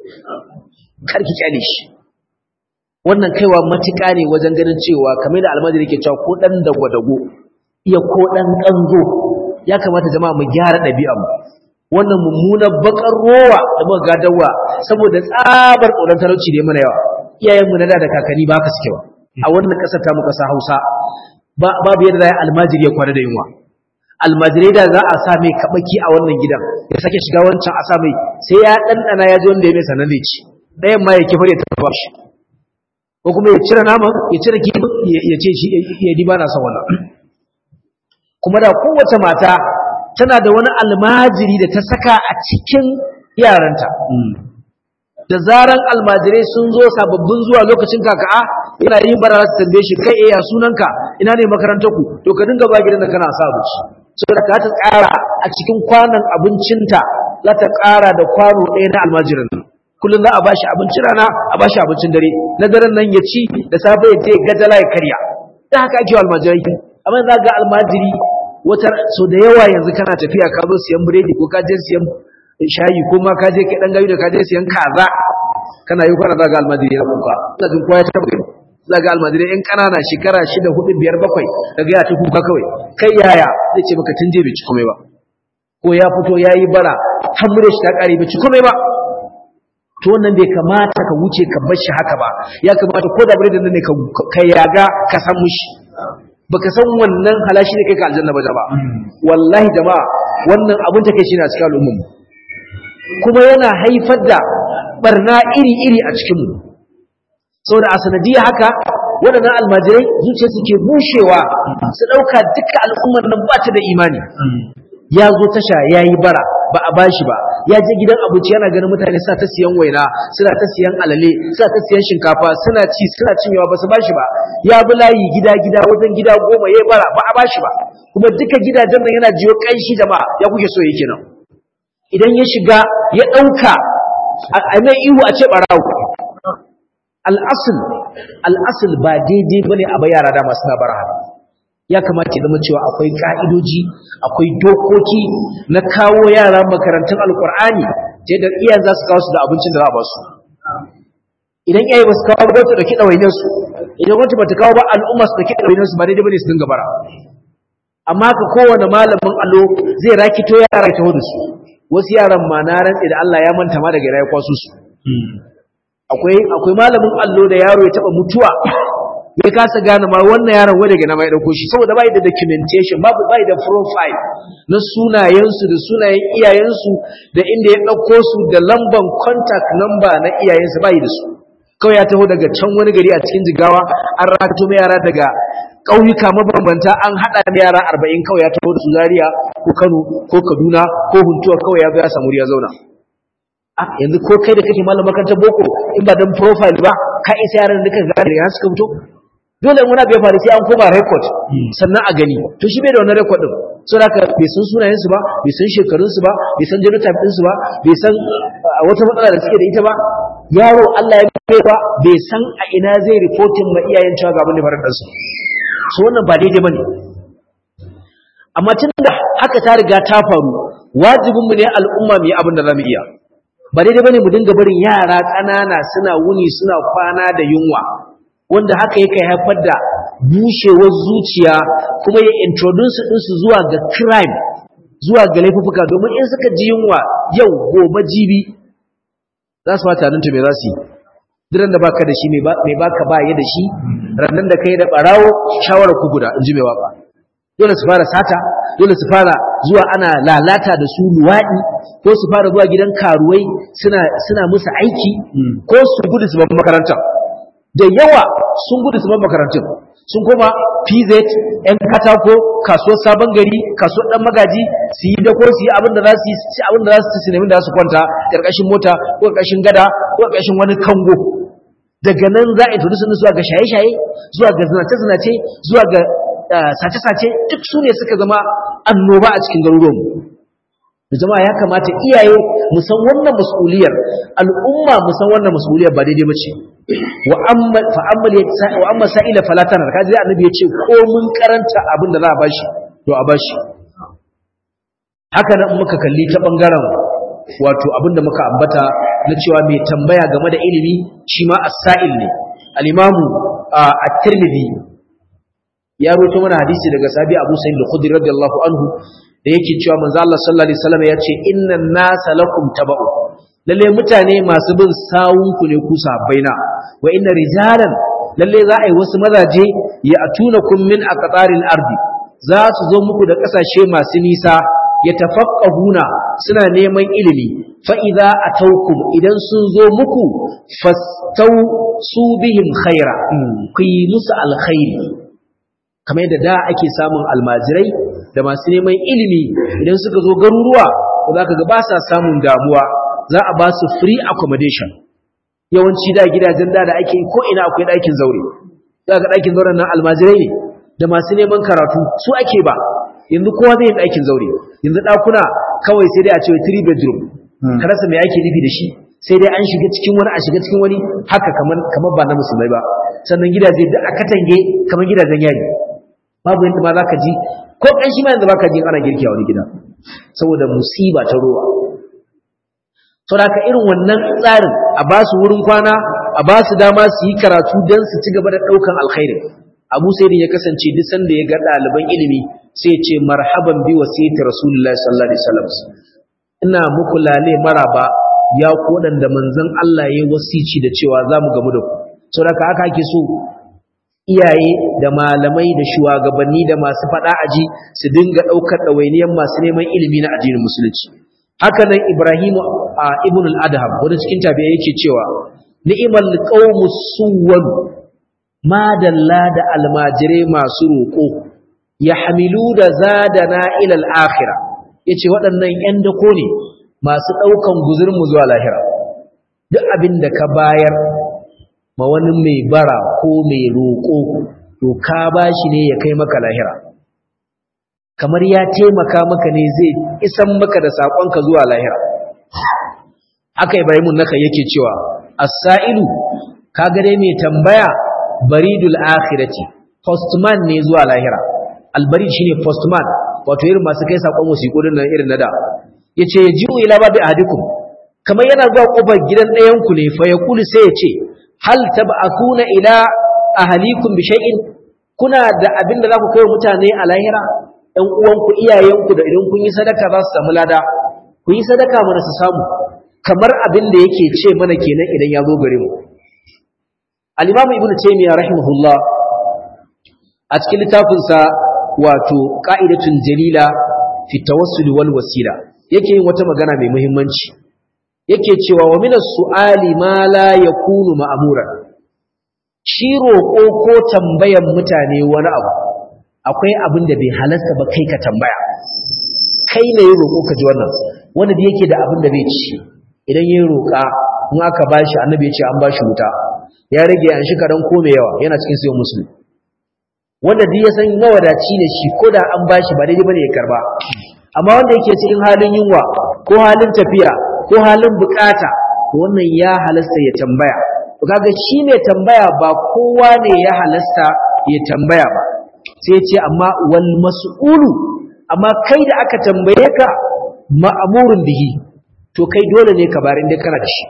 kar ki kyale shi wannan kaiwa matuƙa ne wajen ganin cewa kamar da almajiri yake cewa ko dan dagwadago iya ko ɗan ƙanzo ya kamata jama'a mu gyara ɗabi'armu wannan mummunar bakar rowa da muka gadarwa saboda tsabar tsoron talauci da mana yawa iyayenmu na da da kakanni ba ka suke ba a wannan ƙasar ta mu ƙasa hausa babu yadda za a almajiri ya kwana da yunwa almajirai da za a sa mai kaɓaki a wannan gidan ya sake shiga wancan a sa mai sai ya ɗanɗana ya ji wanda ya mai sanar zai ci ɗayan ma ya kifar ya tafa shi ko kuma ya cire naman ya cire kifin ya ce shi ya di ba na son wannan kuma da kowace mata tana da wani almajiri da ta saka a cikin yaranta da zaran almajirai sun zo sababbin zuwa lokacin kaka'a yana yin bara su tambaye shi kai eh ya sunanka ina ne makarantar ku to ka dinga ba gidan da kana sa abinci saboda ka ta tsara a cikin kwanan abincinta za ta ƙara da kwano ɗaya na almajirin nan kullum za a bashi abincin rana a bashi abincin dare na daren nan ya ci da safe ya je gajala ya karya da haka ake wa almajirai amma za ga almajiri wata so da yawa yanzu kana tafiya ka zo siyan biredi ko ka je siyan shayi ko ma ka je kai dan gayu da ka je siyan kaza kana yi kwana za ga almajiri ya kuka za ga kowa ya taba gani za ga almajiri yan kanana shekara shida hudu biyar bakwai daga ya ta kuka kawai kai yaya zai ce maka tun je bai ci komai ba ko ya fito ya yi bara har mure shi ta kare bai ci komai ba to wannan bai kamata ka wuce ka bar shi haka ba ya kamata ko da biredin nan ne ka yaga ka san mushi baka san wannan halashi ne kai ka aljanna ba jama'a wallahi jama'a wannan abun take shi ne a cikin al'ummar kuma yana haifar da barna iri-iri a cikin mu saboda a sanadiyar haka waɗannan almajirai zuciya suke bushewa su ɗauka duka al'ummar nan ba ta da imani ya zo tasha ya yi bara ba a bashi ba ya je gidan abinci yana ganin mutane suna ta siyan waina suna ta siyan alale suna ta siyan shinkafa suna ci suna cinyewa ba su bashi ba ya bi layi gida gida wajen gida goma ya bara ba a bashi ba kuma duka gidajen nan yana jiyo kanshi jama'a ya kuke so yake nan idan ya shiga ya ɗauka a mai ihu a ce ɓarawo al'asul al'asul ba daidai bane a bai yara dama suna bara ya kamata ya zama cewa akwai ka'idoji akwai dokoki na kawo yara makarantun alkur'ani ta yadda iyayen za su kawo su da abincin da za a ba su idan iyaye ba su kawo ba su dauki ɗawainiyar su idan wata ba ta kawo ba al'umma su dauki ɗawainiyar su ba daidai bane su dinga bara amma ka kowane malamin allo zai rakito yara ya taho da su wasu yaran ma na rantse da Allah ya manta ma daga ya kwaso su akwai akwai malamin allo da yaro ya taba mutuwa ya kasa gane ma wannan yaron wai daga na mai dauko shi saboda bai da documentation babu bai da profile na sunayensu da sunayen iyayensu da inda ya dauko su da lamban contact number na iyayensu bai da su kawai ya taho daga can wani gari a cikin jigawa an rato mai yara daga ƙauyuka mabambanta an haɗa da yara arba'in kawai ya taho da su zaria ko kano ko kaduna ko huntuwa kawai ya zo ya samu ya zauna yanzu ko kai da kake malam makarantar boko in ba dan profile ba ka isa yaran da ka gane ya suka fito dole wani abu ya faru sai an koma record sannan a gani to shi bai da wannan record din so da ka bai san sunayen su ba bai san shekarun su ba bai san genotype din su ba bai san wata matsala da suke da ita ba yaro Allah ya bai ba bai san a ina zai reporting ma iyayen cewa ga abin da faru da su so wannan ba daidai bane amma tunda haka ta riga ta faru wajibinmu ne al'umma mu yi abin da za mu iya ba daidai bane mu dinga barin yara ƙanana suna wuni suna kwana da yunwa wanda haka yake haifar da bushewar zuciya kuma ya introduce ɗinsu zuwa ga crime zuwa ga laifuka domin in suka ji yunwa yau gobe jibi za su fata nan me za su yi diran da baka da shi mai baka ba ya da shi rannan da kai da barawo shawara ku guda in ji mai waka dole su fara sata dole su fara zuwa ana lalata da su luwaɗi ko su fara zuwa gidan karuwai suna suna musu aiki ko su gudu su bar makaranta da yawa sun gudu su bar makarantun sun koma PZ ɗan katako kasuwar sabon gari kasuwar ɗan magaji su yi dako su yi abin da za su yi abin da za su ci da za su kwanta ƙarƙashin mota ko ƙarƙashin gada ko ƙarƙashin wani kango daga nan za a introduce zuwa ga shaye-shaye zuwa ga zinace-zinace zuwa ga sace-sace duk su ne suka zama annoba a cikin garuruwanmu da jama'a ya kamata iyaye mu san wannan mas'uliyar al'umma mu san wannan mas'uliyar ba daidai bace wa amma fa amma wa amma sa'ila fala tanar kaji annabi ya ce ko mun karanta abin da za a bashi to a bashi haka nan muka kalli ta bangaren wato abin da muka ambata na cewa mai tambaya game da ilimi shi ma as-sa'il ne al-imamu at-tirmidhi ya roto mana hadisi daga sabi Abu Sa'id al-Khudri radiyallahu anhu da yake cewa manzo Allah sallallahu alaihi wasallam ya ce innan nasa lakum taba'u lalle mutane masu bin sawun ku ne ku sahabbaina wa inna rijalan lalle za a yi wasu mazaje ya atunakum min aqtaril ardi za su zo muku da kasashe masu nisa ya tafaqqahuna suna neman ilimi fa idza atawkum idan sun zo muku fastau su bihim khaira ku yi musu alkhairi kamar yadda da ake samun almajirai da masu neman ilimi idan suka zo garuruwa za ka ga ba sa samun damuwa za a ba su free accommodation yawanci da gidajen da da ake ko ina akwai ɗakin zaure za ga ɗakin zauren nan almajirai ne da masu neman karatu su ake ba yanzu kowa zai yi ɗakin zaure yanzu ɗakuna kawai sai dai a ce three bedroom ka rasa me ake nufi da shi sai dai an shiga cikin wani a shiga cikin wani haka kamar kamar ba na musulmai ba sannan gidaje da aka tange kamar gidajen yari babu yadda ma zaka ji ko kanshi ma yanzu baka ji ana girki a wani gida saboda musiba ta ruwa saboda haka irin wannan tsarin a ba su wurin kwana a ba su dama su yi karatu don su ci gaba da ɗaukan alkhairi abu sai ya kasance duk sanda ya ga ɗaliban ilimi sai ya ce marhaban bi wasiyati rasulullahi sallallahu alaihi wasallam ina muku lale maraba ya ku waɗanda manzon Allah ya wasici da cewa za mu gamu da ku saboda haka ake so iyaye da malamai da shugabanni da masu faɗa aji su dinga ɗaukar ɗawainiyar masu neman ilimi na addinin musulunci haka nan Ibrahim ibn al-Adham wanda cikin tabi'a yake cewa ni'mal qaumus suwwan ma dalla da almajire masu roƙo yahmilu da zadana ila al-akhirah yace waɗannan ƴan dako ne masu ɗaukan guzurin mu zuwa lahira duk abin da ka bayar ma wani mai bara ko mai roƙo to ka bashi ne ya kai maka lahira kamar ya taimaka maka ne zai isan maka da saƙonka zuwa lahira haka ibrahimun naka yake cewa as-sa'ilu kaga dai mai tambaya baridul akhirati postman ne zuwa lahira albarid shine postman wato irin masu kai saƙon wasiƙo din nan irin na da yace yaji'u ila babi ahadikum kamar yana zuwa kofar gidan ɗayan ku ne fa yaqulu sai ya ce hal tab'athuna ila ahlikum bi shay'in kuna da abin da za ku kai mutane a lahira ɗan uwanku iyayenku da idan kun yi sadaka za su samu lada ku yi sadaka mana su samu kamar abin da yake ce mana kenan idan ya zo gare mu al-imamu ibnu taymiya rahimahullah a cikin littafinsa wato qa'idatun jalila fi tawassul wal wasila yake yin wata magana mai muhimmanci yake cewa wa minas su'ali ma la yakunu ma'muran shi roƙo ko tambayan mutane wani abu akwai abin da bai halasta ba kai ka tambaya kai ne roƙo ka ji wannan wanda da yake da abin da bai ci idan ya roƙa in aka bashi annabi ya ce an bashi wuta ya rage an shi karan ko mai yawa yana cikin sayan musulmi wanda duk ya san mawadaci ne shi ko da an bashi ba daidai bane ya karba amma wanda yake cikin halin yunwa ko halin tafiya ko halin bukata wannan ya halasta ya tambaya to kaga shi ne tambaya ba kowa ne ya halasta ya tambaya ba sai ya ce amma wal mas'ulu amma kai da aka tambaye ka ma'amurun bihi to kai dole ne ka bari inda kana da shi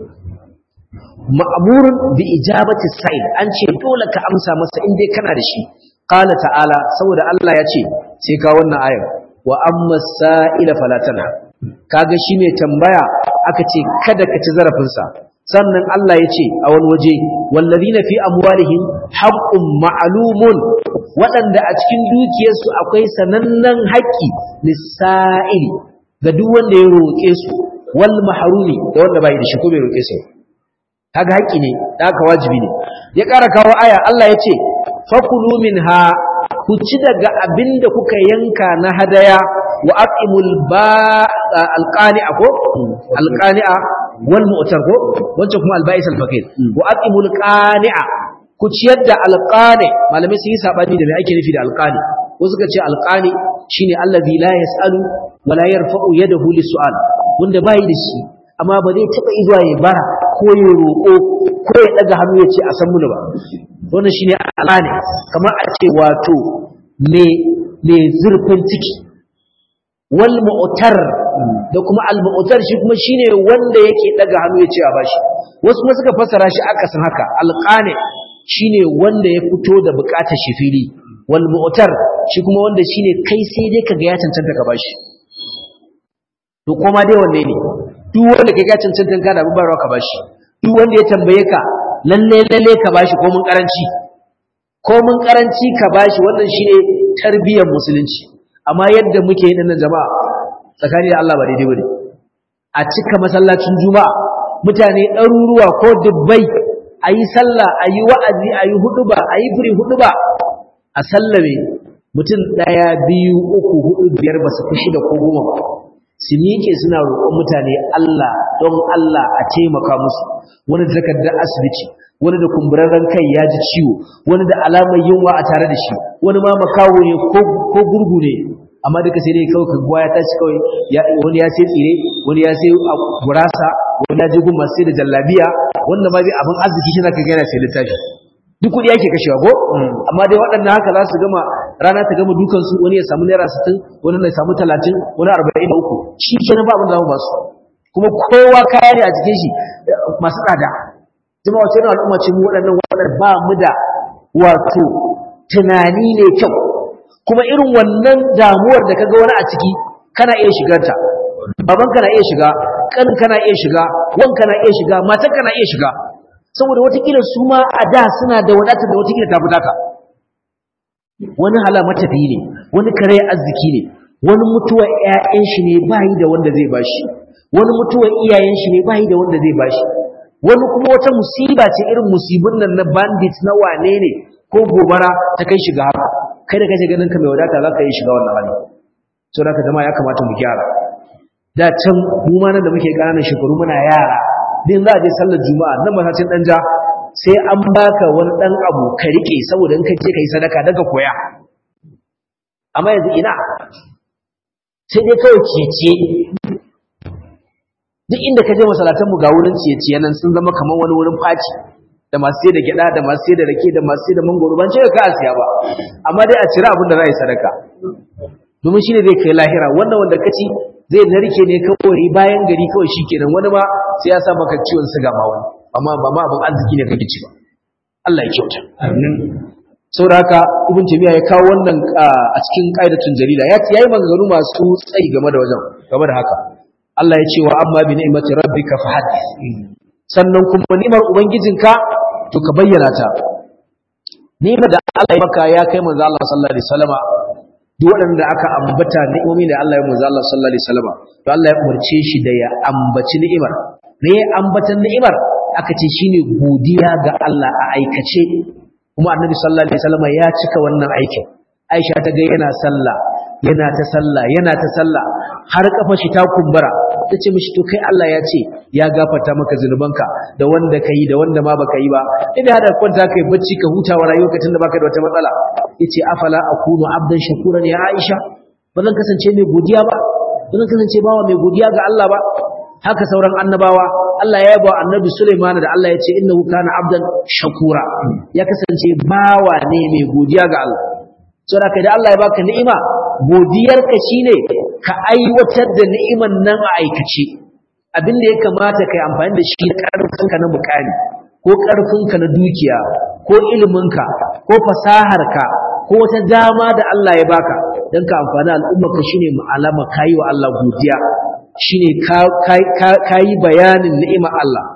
ma'amurun bi ijabati sa'il an ce dole ka amsa masa inda kana da shi qala ta'ala saboda Allah ya ce sai ka wannan ayar wa amma sa'ila fala tanha kaga shi mai tambaya aka ce kada ka ci zarafinsa sannan Allah ya ce a wani waje wallazina fi amwalihim haqqun ma'lumun waɗanda a cikin dukiyarsu akwai sanannen haƙƙi lisa'ili ga duk wanda ya roƙe su wal mahrumi da wanda bai da shi ko bai roƙe su kaga haƙƙi ne da aka wajibi ne ya ƙara kawo aya Allah ya ce fakulu minha ku ci daga abinda kuka yanka na hadaya wa aqimul ba alqani'a ko alqani'a wal mu'tar ko wancan kuma alba'is alfaqir wa aqimul qani'a ku ciyar da alqani malamai sun yi sabani da me ake nufi da alqani ko suka ce alqani shine allazi la yasalu wa la yarfa'u yadahu lisu'al wanda bai da shi amma ba zai taba izuwa ya bara ko ya roƙo ko ya daga hannu ya ce a san muni ba wannan shine alqani kamar a ce wato me me zurfin ciki wal mu'tar da kuma al mu'tar shi kuma shine wanda yake daga hannu ya ce a bashi wasu kuma suka fassara shi aka san haka alqani shine wanda ya fito da bukatar shi fili wal mu'tar shi kuma wanda shine kai sai dai kaga ya cancanta ka bashi to kuma dai wanne ne duk wanda kai ya cancanta ka da bubarwa ka bashi duk wanda ya tambaye ka lalle lalle ka bashi ko mun karanci ko mun karanci ka bashi wannan shine tarbiyyar musulunci amma yadda muke yin nan jama'a tsakani da Allah ba daidai bane a cika masallacin juma'a mutane ɗaruruwa ko dubbai a yi sallah a yi wa'azi a yi huduba a yi firi huduba a sallame mutum ɗaya biyu uku hudu biyar ba su fi shida ko goma ba su miƙe suna roƙon mutane Allah don Allah a taimaka musu wani da takardar asibiti wani da kumburarren kai ya ji ciwo wani da alamar yunwa a tare da shi wani ma makawo ne ko gurgu ne amma duka sai dai kawai kaguwa ya tashi kawai wani ya sai tsire wani ya sai gurasa wani ya je gun masu sai da jallabiya wanda ma zai abin arziki shi zaka gana sai littafi duk kuɗi ake kashewa ko amma dai waɗannan haka za su gama rana ta gama dukansu wani ya samu naira sittin wani ya samu talatin wani arba'in da uku shi kenan ba abin da za mu ba su kuma kowa kaya ne a cikin shi masu tsada jama'a wace irin al'umma ce mu waɗannan waɗannan ba mu da wato tunani ne kyau kuma irin wannan damuwar da kaga wani a ciki kana iya shigar ta baban kana iya shiga kan kana iya shiga wan kana iya shiga matan kana iya shiga saboda watakila su ma a da suna da wadatar da watakila ta fitaka wani hala matafiyi ne wani kare arziki ne wani mutuwar ƴaƴan shi ne bayi da wanda zai bashi wani mutuwar iyayen shi ne bayi da wanda zai bashi wani kuma wata musiba ce irin musibin nan na bandit na wane ne ko gobara ta kai shiga haka kai da kaje ganin ka mai wadata za ka yi shiga wannan hali so da ka zama ya kamata mu gyara da can mu ma nan da muke ƙananan shekaru muna yara din za a je sallar juma'a nan masallacin dan ja sai an baka wani dan abu ka rike saboda in ka je kai sadaka daga koya amma yanzu ina sai dai kawai ciye duk inda ka je masallatan mu ga wurin ciye-ciye nan sun zama kamar wani wurin faci da masu sai da gyada da masu sai da rake da masu sai da mangoro ban ce ka a siya ba amma dai a cira abin da za a yi sadaka domin shine zai kai lahira wannan wanda ka ci zai narke ne kawai bayan gari kawai shikenan wani ma sai ya sa maka ciwon siga ma wani amma ba ma abin arziki ne kake ci ba Allah ya kyauta amin saboda haka ibn taymiya ya kawo wannan a cikin qaidatun jarida ya yayi maganganu masu tsayi game da wajen game da haka Allah ya ce wa amma bi ni'mati rabbika fahaddith sannan kuma ni'mar ubangijinka to ka bayyana ta ni'mar da Allah ya maka ya kai manzo Allah sallallahu alaihi wasallama duk waɗanda aka ambata ni'imomi da Allah ya manzo Allah sallallahu alaihi wasallama to Allah ya umarce shi da ya ambaci ni'imar me ya ambatan ni'imar aka ce shine godiya ga Allah a aikace kuma annabi sallallahu alaihi wasallama ya cika wannan aikin Aisha ta ga yana sallah yana ta sallah yana ta sallah har kafa shi ta kumbura ta ce mishi to kai Allah ya ce ya gafarta maka zunubanka da wanda ka yi da wanda ma baka yi ba ina hada kwanta kai bacci ka huta wa rayuwarka tunda baka da wata matsala yace afala akunu abdan shakuran ya Aisha ba zan kasance mai godiya ba ba zan kasance bawa mai godiya ga Allah ba haka sauran annabawa Allah ya yaba annabi Sulaiman da Allah ya ce innahu kana abdan shakura ya kasance bawa ne mai godiya ga Allah saboda kai da Allah ya baka ni'ima godiyarka shine ka aiwatar da ni'iman nan a aikace abin da ya kamata kai amfani da shi karfinka na mukami ko karfinka na dukiya ko iliminka ko fasaharka ko wata dama da Allah ya baka dan ka amfani al'ummarka shine alama kai wa Allah godiya shine ka kai bayanin ni'imar Allah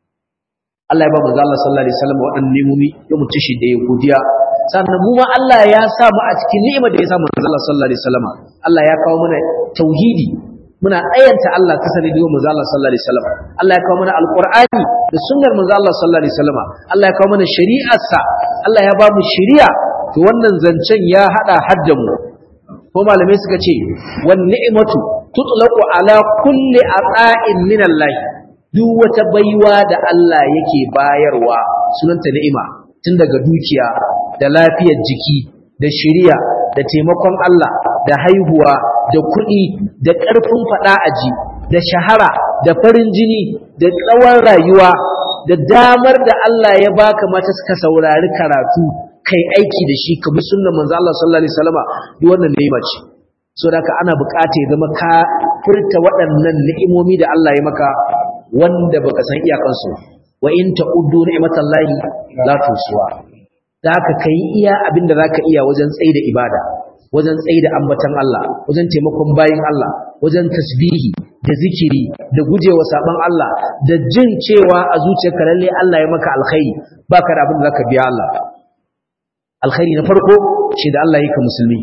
Allah ya ba manzo Allah sallallahu alaihi wasallam waɗannan nemomi ya mutu shi da ya godiya sannan mu ma Allah ya sa mu a cikin ni'imar da ya sa manzo Allah sallallahu alaihi wasallam Allah ya kawo mana tauhidi muna ayanta Allah ta sani da manzo Allah sallallahu alaihi wasallam Allah ya kawo mana alqur'ani da sunnar manzo Allah sallallahu alaihi wasallam Allah ya kawo mana shari'arsa Allah ya ba mu shari'a to wannan zancen ya hada hadda mu ko malamai suka ce wan ni'matu tutlaqu ala kulli ata'in min Allah duk wata baiwa da Allah yake bayarwa sunanta ni'ima tun daga dukiya da lafiyar jiki da shiriya da taimakon Allah da haihuwa da kuɗi da ƙarfin faɗa aji da shahara da farin jini da tsawon rayuwa da damar da Allah ya baka mata suka saurari karatu kai aiki da shi ka bi sunnan manzo Allah sallallahu alaihi wasallama duk wannan ni'ima ce so da ka ana bukata ya zama ka furta waɗannan ni'imomi da Allah ya maka wanda baka san iyakansu wa in ta'uddu ni'matallahi la tusuwa da ka kai iya abin da zaka iya wajen tsaida ibada wajen tsaida ambatan Allah wajen taimakon bayin Allah wajen tasbihi da zikiri da gujewa saban Allah da jin cewa a zuciyarka lalle Allah ya maka alkhairi baka da abin da zaka biya Allah alkhairi na farko shi da Allah yake musulmi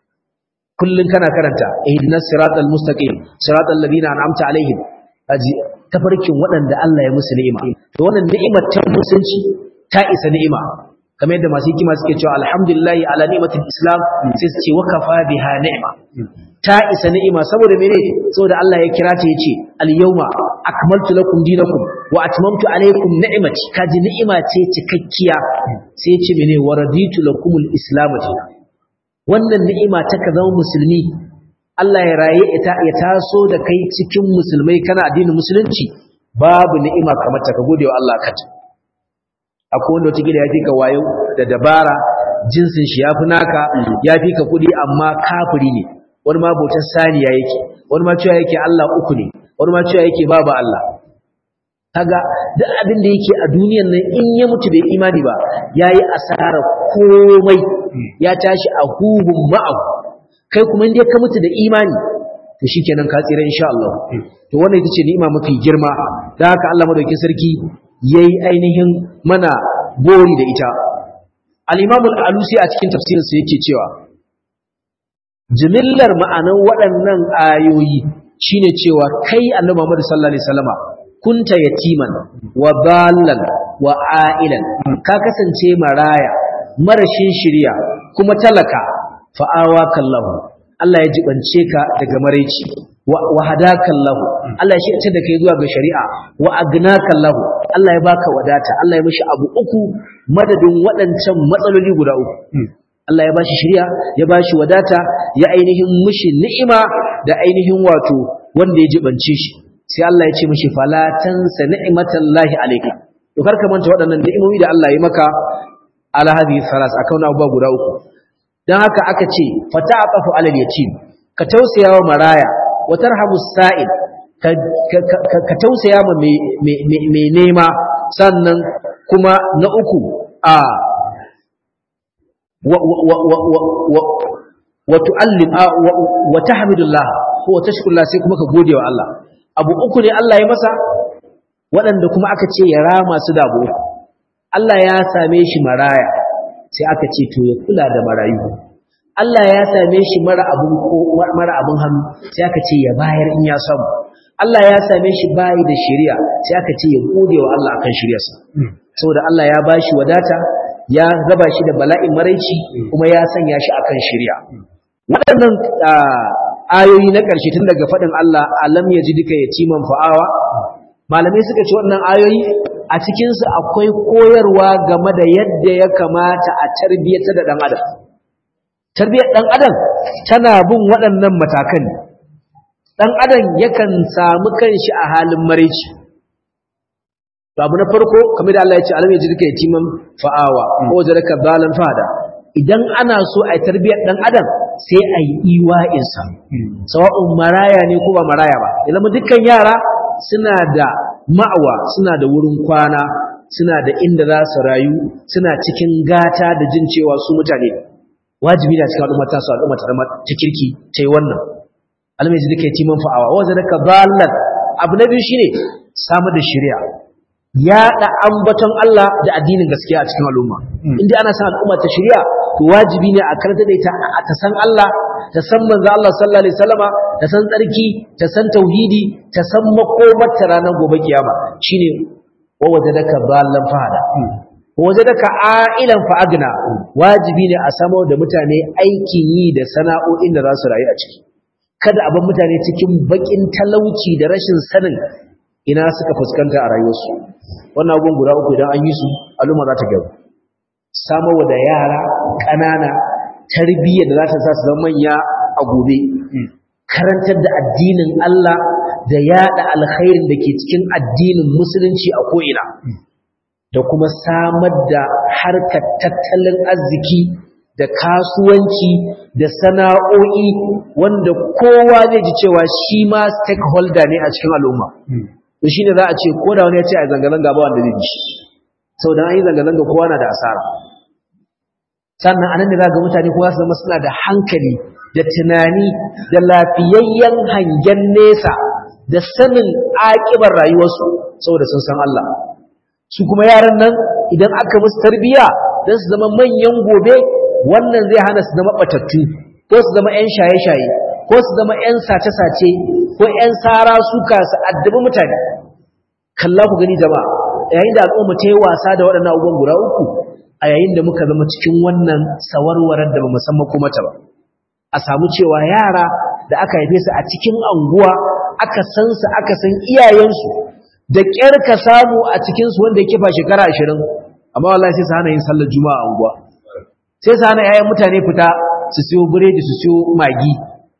kullun kana karanta ihdinas siratal mustaqim siratal ladina an'amta alaihim aji tafarkin waɗanda Allah ya musu ni'ima to wannan ni'imar ta musulunci ta isa ni'ima kamar yadda masu hikima suke cewa alhamdulillah ala ni'matil islam sai su ce wa kafa biha ni'ma ta isa ni'ima saboda mene saboda Allah ya kira ta yace al yawma akmaltu lakum dinakum wa atmamtu alaykum ni'mati kaji ni'ima ce cikakkiya sai ya ce mene wa raditu lakumul islam wannan ni'ima ta ka zama musulmi Allah ya raye ya taso da kai cikin musulmai kana addinin musulunci babu ni'ima kamar ta ka gode wa Allah kanta akwai wanda wata gida ya fi ka wayo da dabara jinsin shi ya fi naka ya fi ka kuɗi amma kafiri ne wani ma bautar saniya yake wani ma cewa yake Allah uku ne wani ma cewa yake babu Allah kaga duk abin da yake a duniyan nan in ya mutu bai imani ba yayi asara komai ya tashi a hubun ma'ahu kai kuma inda ka mutu da imani to shikenan ka tsira insha Allah to wannan ita ce ni'ima mafi girma dan haka Allah madaukakin sarki yayi ainihin mana gori da ita al-Imam al-Alusi a cikin tafsirinsa yake cewa jimillar ma'anan waɗannan ayoyi shine cewa kai Annabi Muhammad sallallahu alaihi wasallama kunta yatiman wa ballan wa ailan ka kasance maraya marashin shiriya kuma talaka fa'awa kallahu Allah ya jibance ka daga maraici wa hadakallahu Allah ya shirce da kai zuwa ga shari'a wa agnakallahu Allah ya baka wadata Allah ya mishi abu uku madadin waɗancan matsaloli guda uku Allah ya bashi shari'a ya bashi wadata ya ainihin mishi ni'ima da ainihin wato wanda ya jibance shi sai Allah ya ce mishi fala tansa ni'matallahi alayka to kar ka manta waɗannan ni'imomi da Allah ya maka ala hadhihi salas akan abubuwa guda uku dan haka aka ce fata'afu alal yatim ka tausaya wa maraya wa tarhamu sa'il ka tausaya ma mai nema sannan kuma na uku a wa tu'allim wa tahmidullah ko wa tashkurullah sai kuma ka gode wa Allah abu uku ne Allah ya masa waɗanda kuma aka ce ya rama su da abu Allah ya same shi maraya sai aka ce to ya kula da marayu Allah ya same shi mara abun mara abun hannu sai aka ce ya bayar in ya samu Allah ya same shi bayi da shari'a sai aka ce ya gode wa Allah akan shari'arsa saboda Allah ya bashi wadata ya raba shi da bala'in maraici kuma ya sanya shi akan shari'a waɗannan ayoyi na ƙarshe tun daga faɗin Allah alam ya ji duka yatiman fa'awa malamai suka ce waɗannan ayoyi a cikinsu akwai koyarwa game da yadda ya kamata a tarbiyyata da ɗan adam tarbiyyar ɗan adam tana bin waɗannan matakan ɗan adam yakan samu kanshi a halin maraici abu na farko kamar da Allah ya ce alam ya ji duka yatiman fa'awa ko jaraka balan fada idan ana so a tarbiyyar ɗan adam sai a yi iwa'insa sawa'un maraya ne ko ba maraya ba ya zama dukkan yara suna da ma'awa suna da wurin kwana suna da inda za su rayu suna cikin gata da jin cewa su mutane wajibi na cikin al'umma ta su al'umma ta zama ta kirki ta yi wannan almai duka yi man fa'awa wanda daga ballan abu na biyu shine samar da shari'a yaɗa ambaton Allah da addinin gaskiya a cikin al'umma inda ana san al'umma ta shari'a to wajibi ne a karanta da ita a ta san Allah ta san manzo Allah sallallahu alaihi wasallama ta san tsarki ta san tauhidi ta san makomar ta ranar gobe kiyama shine wa wajadaka ballan fahada wa wajadaka ailan fa agna wajibi ne a samo da mutane aikin yi da sana'o'in da za su rayu a ciki kada a bar mutane cikin bakin talauci da rashin sanin ina suka fuskanta a rayuwarsu wannan abubuwan guda uku idan an yi su al'umma za ta gaba samarwa da yara ƙanana tarbiyya da za ta sa su zama manya a gobe karantar da addinin Allah da yada alkhairin da ke cikin addinin musulunci a ko'ina da kuma samar da harkar tattalin arziki da kasuwanci da sana'o'i wanda kowa zai ji cewa shi ma stakeholder ne a cikin al'umma to shine za a ce ko da wani ya ce a zanga-zanga ba wanda zai ji sau da an yi zanga-zanga kowa na da asara sannan anan da za ga mutane kowa su zama suna da hankali da tunani da lafiyayyen hangen nesa da sanin aƙibar rayuwarsu saboda sun san Allah su kuma yaran nan idan aka musu tarbiyya don su zama manyan gobe wannan zai hana su zama batattu ko su zama 'yan shaye-shaye ko su zama 'yan sace-sace ko 'yan sara suka su addabi mutane kalla ku gani jama'a yayin da al'umma ta yi wasa da waɗannan abubuwan guda uku a yayin da muka zama cikin wannan sawarwarar da ba mu san makomata ba a samu cewa yara da aka haife su a cikin anguwa aka san su aka san iyayensu da ƙyar ka samu a cikinsu wanda ya kifa shekara ashirin amma wallahi sai su hana yin sallar juma'a a anguwa sai su hana yayan mutane fita su siyo biredi su siyo magi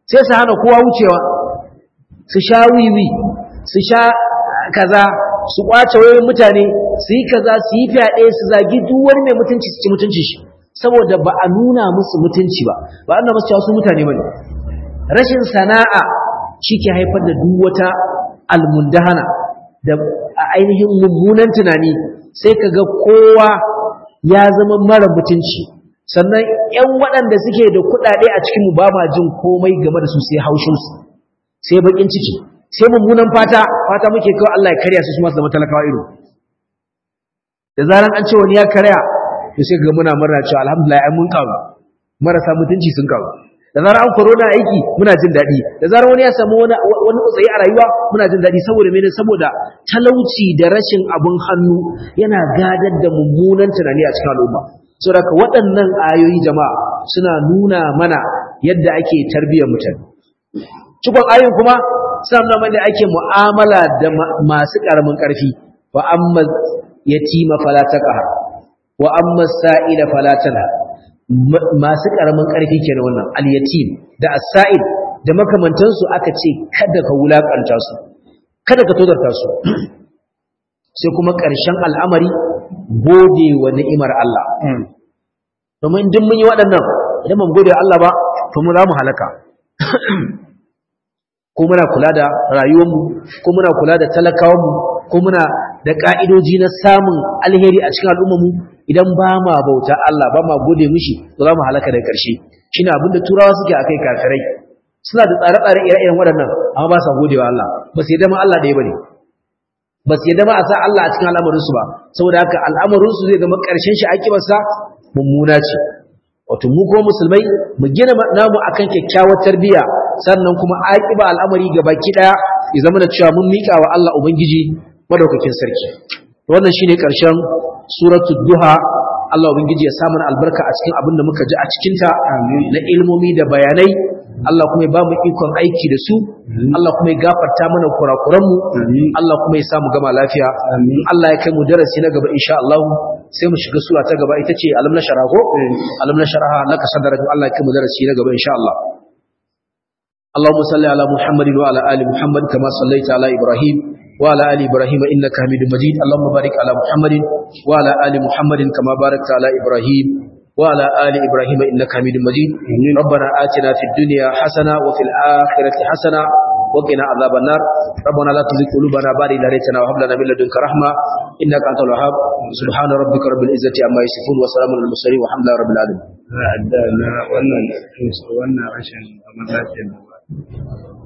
sai su hana kowa wucewa su sha wiwi su sha kaza su kwace wayoyin mutane su yi kaza su yi fyaɗe su zagi duk wani mai mutunci su ci mutunci shi saboda ba a nuna musu mutunci ba ba a nuna musu cewa su mutane bane rashin sana'a shi ke haifar da duk wata almundahana da ainihin mummunan tunani sai ka ga kowa ya zama mara mutunci sannan 'yan waɗanda suke da kuɗaɗe a cikinmu ba ma jin komai game da su sai haushinsu sai baƙin ciki sai mummunan fata fata muke kawai Allah ya karya su su masu zama talakawa ido da zaran an ce wani ya karya to sai ga muna murna cewa alhamdulillah ai mun kawo marasa mutunci sun kawo da zarar an corona aiki muna jin daɗi da zarar wani ya samu wani wani utsayi a rayuwa muna jin daɗi saboda mene saboda talauci da rashin abun hannu yana gadar da mummunan tunani a cikin al'umma saboda waɗannan ayoyi jama'a suna nuna mana yadda ake tarbiyyar mutane cikon ayoyin kuma suna nuna mana ake mu'amala da masu ƙaramin ƙarfi wa amma yatima fala taqhar wa amma sa'ila fala tanha masu ƙaramin ƙarfi kenan wannan al-yatim da as-sa'il da makamantansu aka ce kada ka wulakanta su kada ka tozarta su sai kuma ƙarshen al'amari gode wa ni'imar Allah domin duk mun yi waɗannan idan mun gode wa Allah ba to mu za mu halaka ko muna kula da rayuwarmu ko muna kula da talakawanmu ko muna da ka'idoji na samun alheri a cikin al'ummarmu idan ba ma bauta Allah ba ma gode mishi to za mu halaka da ƙarshe shine abin da turawa suke akai kafirai suna da tsare-tsare ire-iren waɗannan amma ba sa gode wa Allah ba su yadda ma Allah ɗaya bane ba su yadda ma a sa Allah a cikin al'amarinsu ba saboda haka al'amarinsu zai zama ƙarshen shi akibarsa mummuna ce wato mu kuma musulmai mu gina namu akan kyakkyawar tarbiyya sannan kuma aƙiba al'amari ga baki ɗaya ya zama da cewa mun miƙa wa Allah ubangiji madaukakin sarki wannan shine ƙarshen suratul duha Allah ubangiji ya samu albarka a cikin abin da muka ji a cikin ta na ilmomi da bayanai Allah kuma ya ba mu ikon aiki da su Allah kuma ya gafarta mana kurakuranmu Allah kuma ya samu gama lafiya Allah ya kai mu darasi na gaba insha Allah sai mu shiga sura ta gaba ita ce alam na sharaho alam na sharaha laka sadara Allah ya kai mu darasi na gaba insha Allah اللهم صل على محمد وعلى ال محمد كما صليت على ابراهيم وعلى ال ابراهيم انك حميد مجيد اللهم بارك على محمد وعلى ال محمد كما باركت على ابراهيم وعلى ال ابراهيم انك حميد مجيد ربنا آتنا في الدنيا حسنه وفي الاخره حسنه وقنا عذاب النار ربنا لا تزغ قلوبنا بعد إذ هديتنا وهب لنا من لدنك رحمه انك انت الوهاب سبحان ربك رب العزه عما يصفون وسلام على المرسلين والحمد لله رب العالمين na wannan wannan rashin zaman lafiyar da ba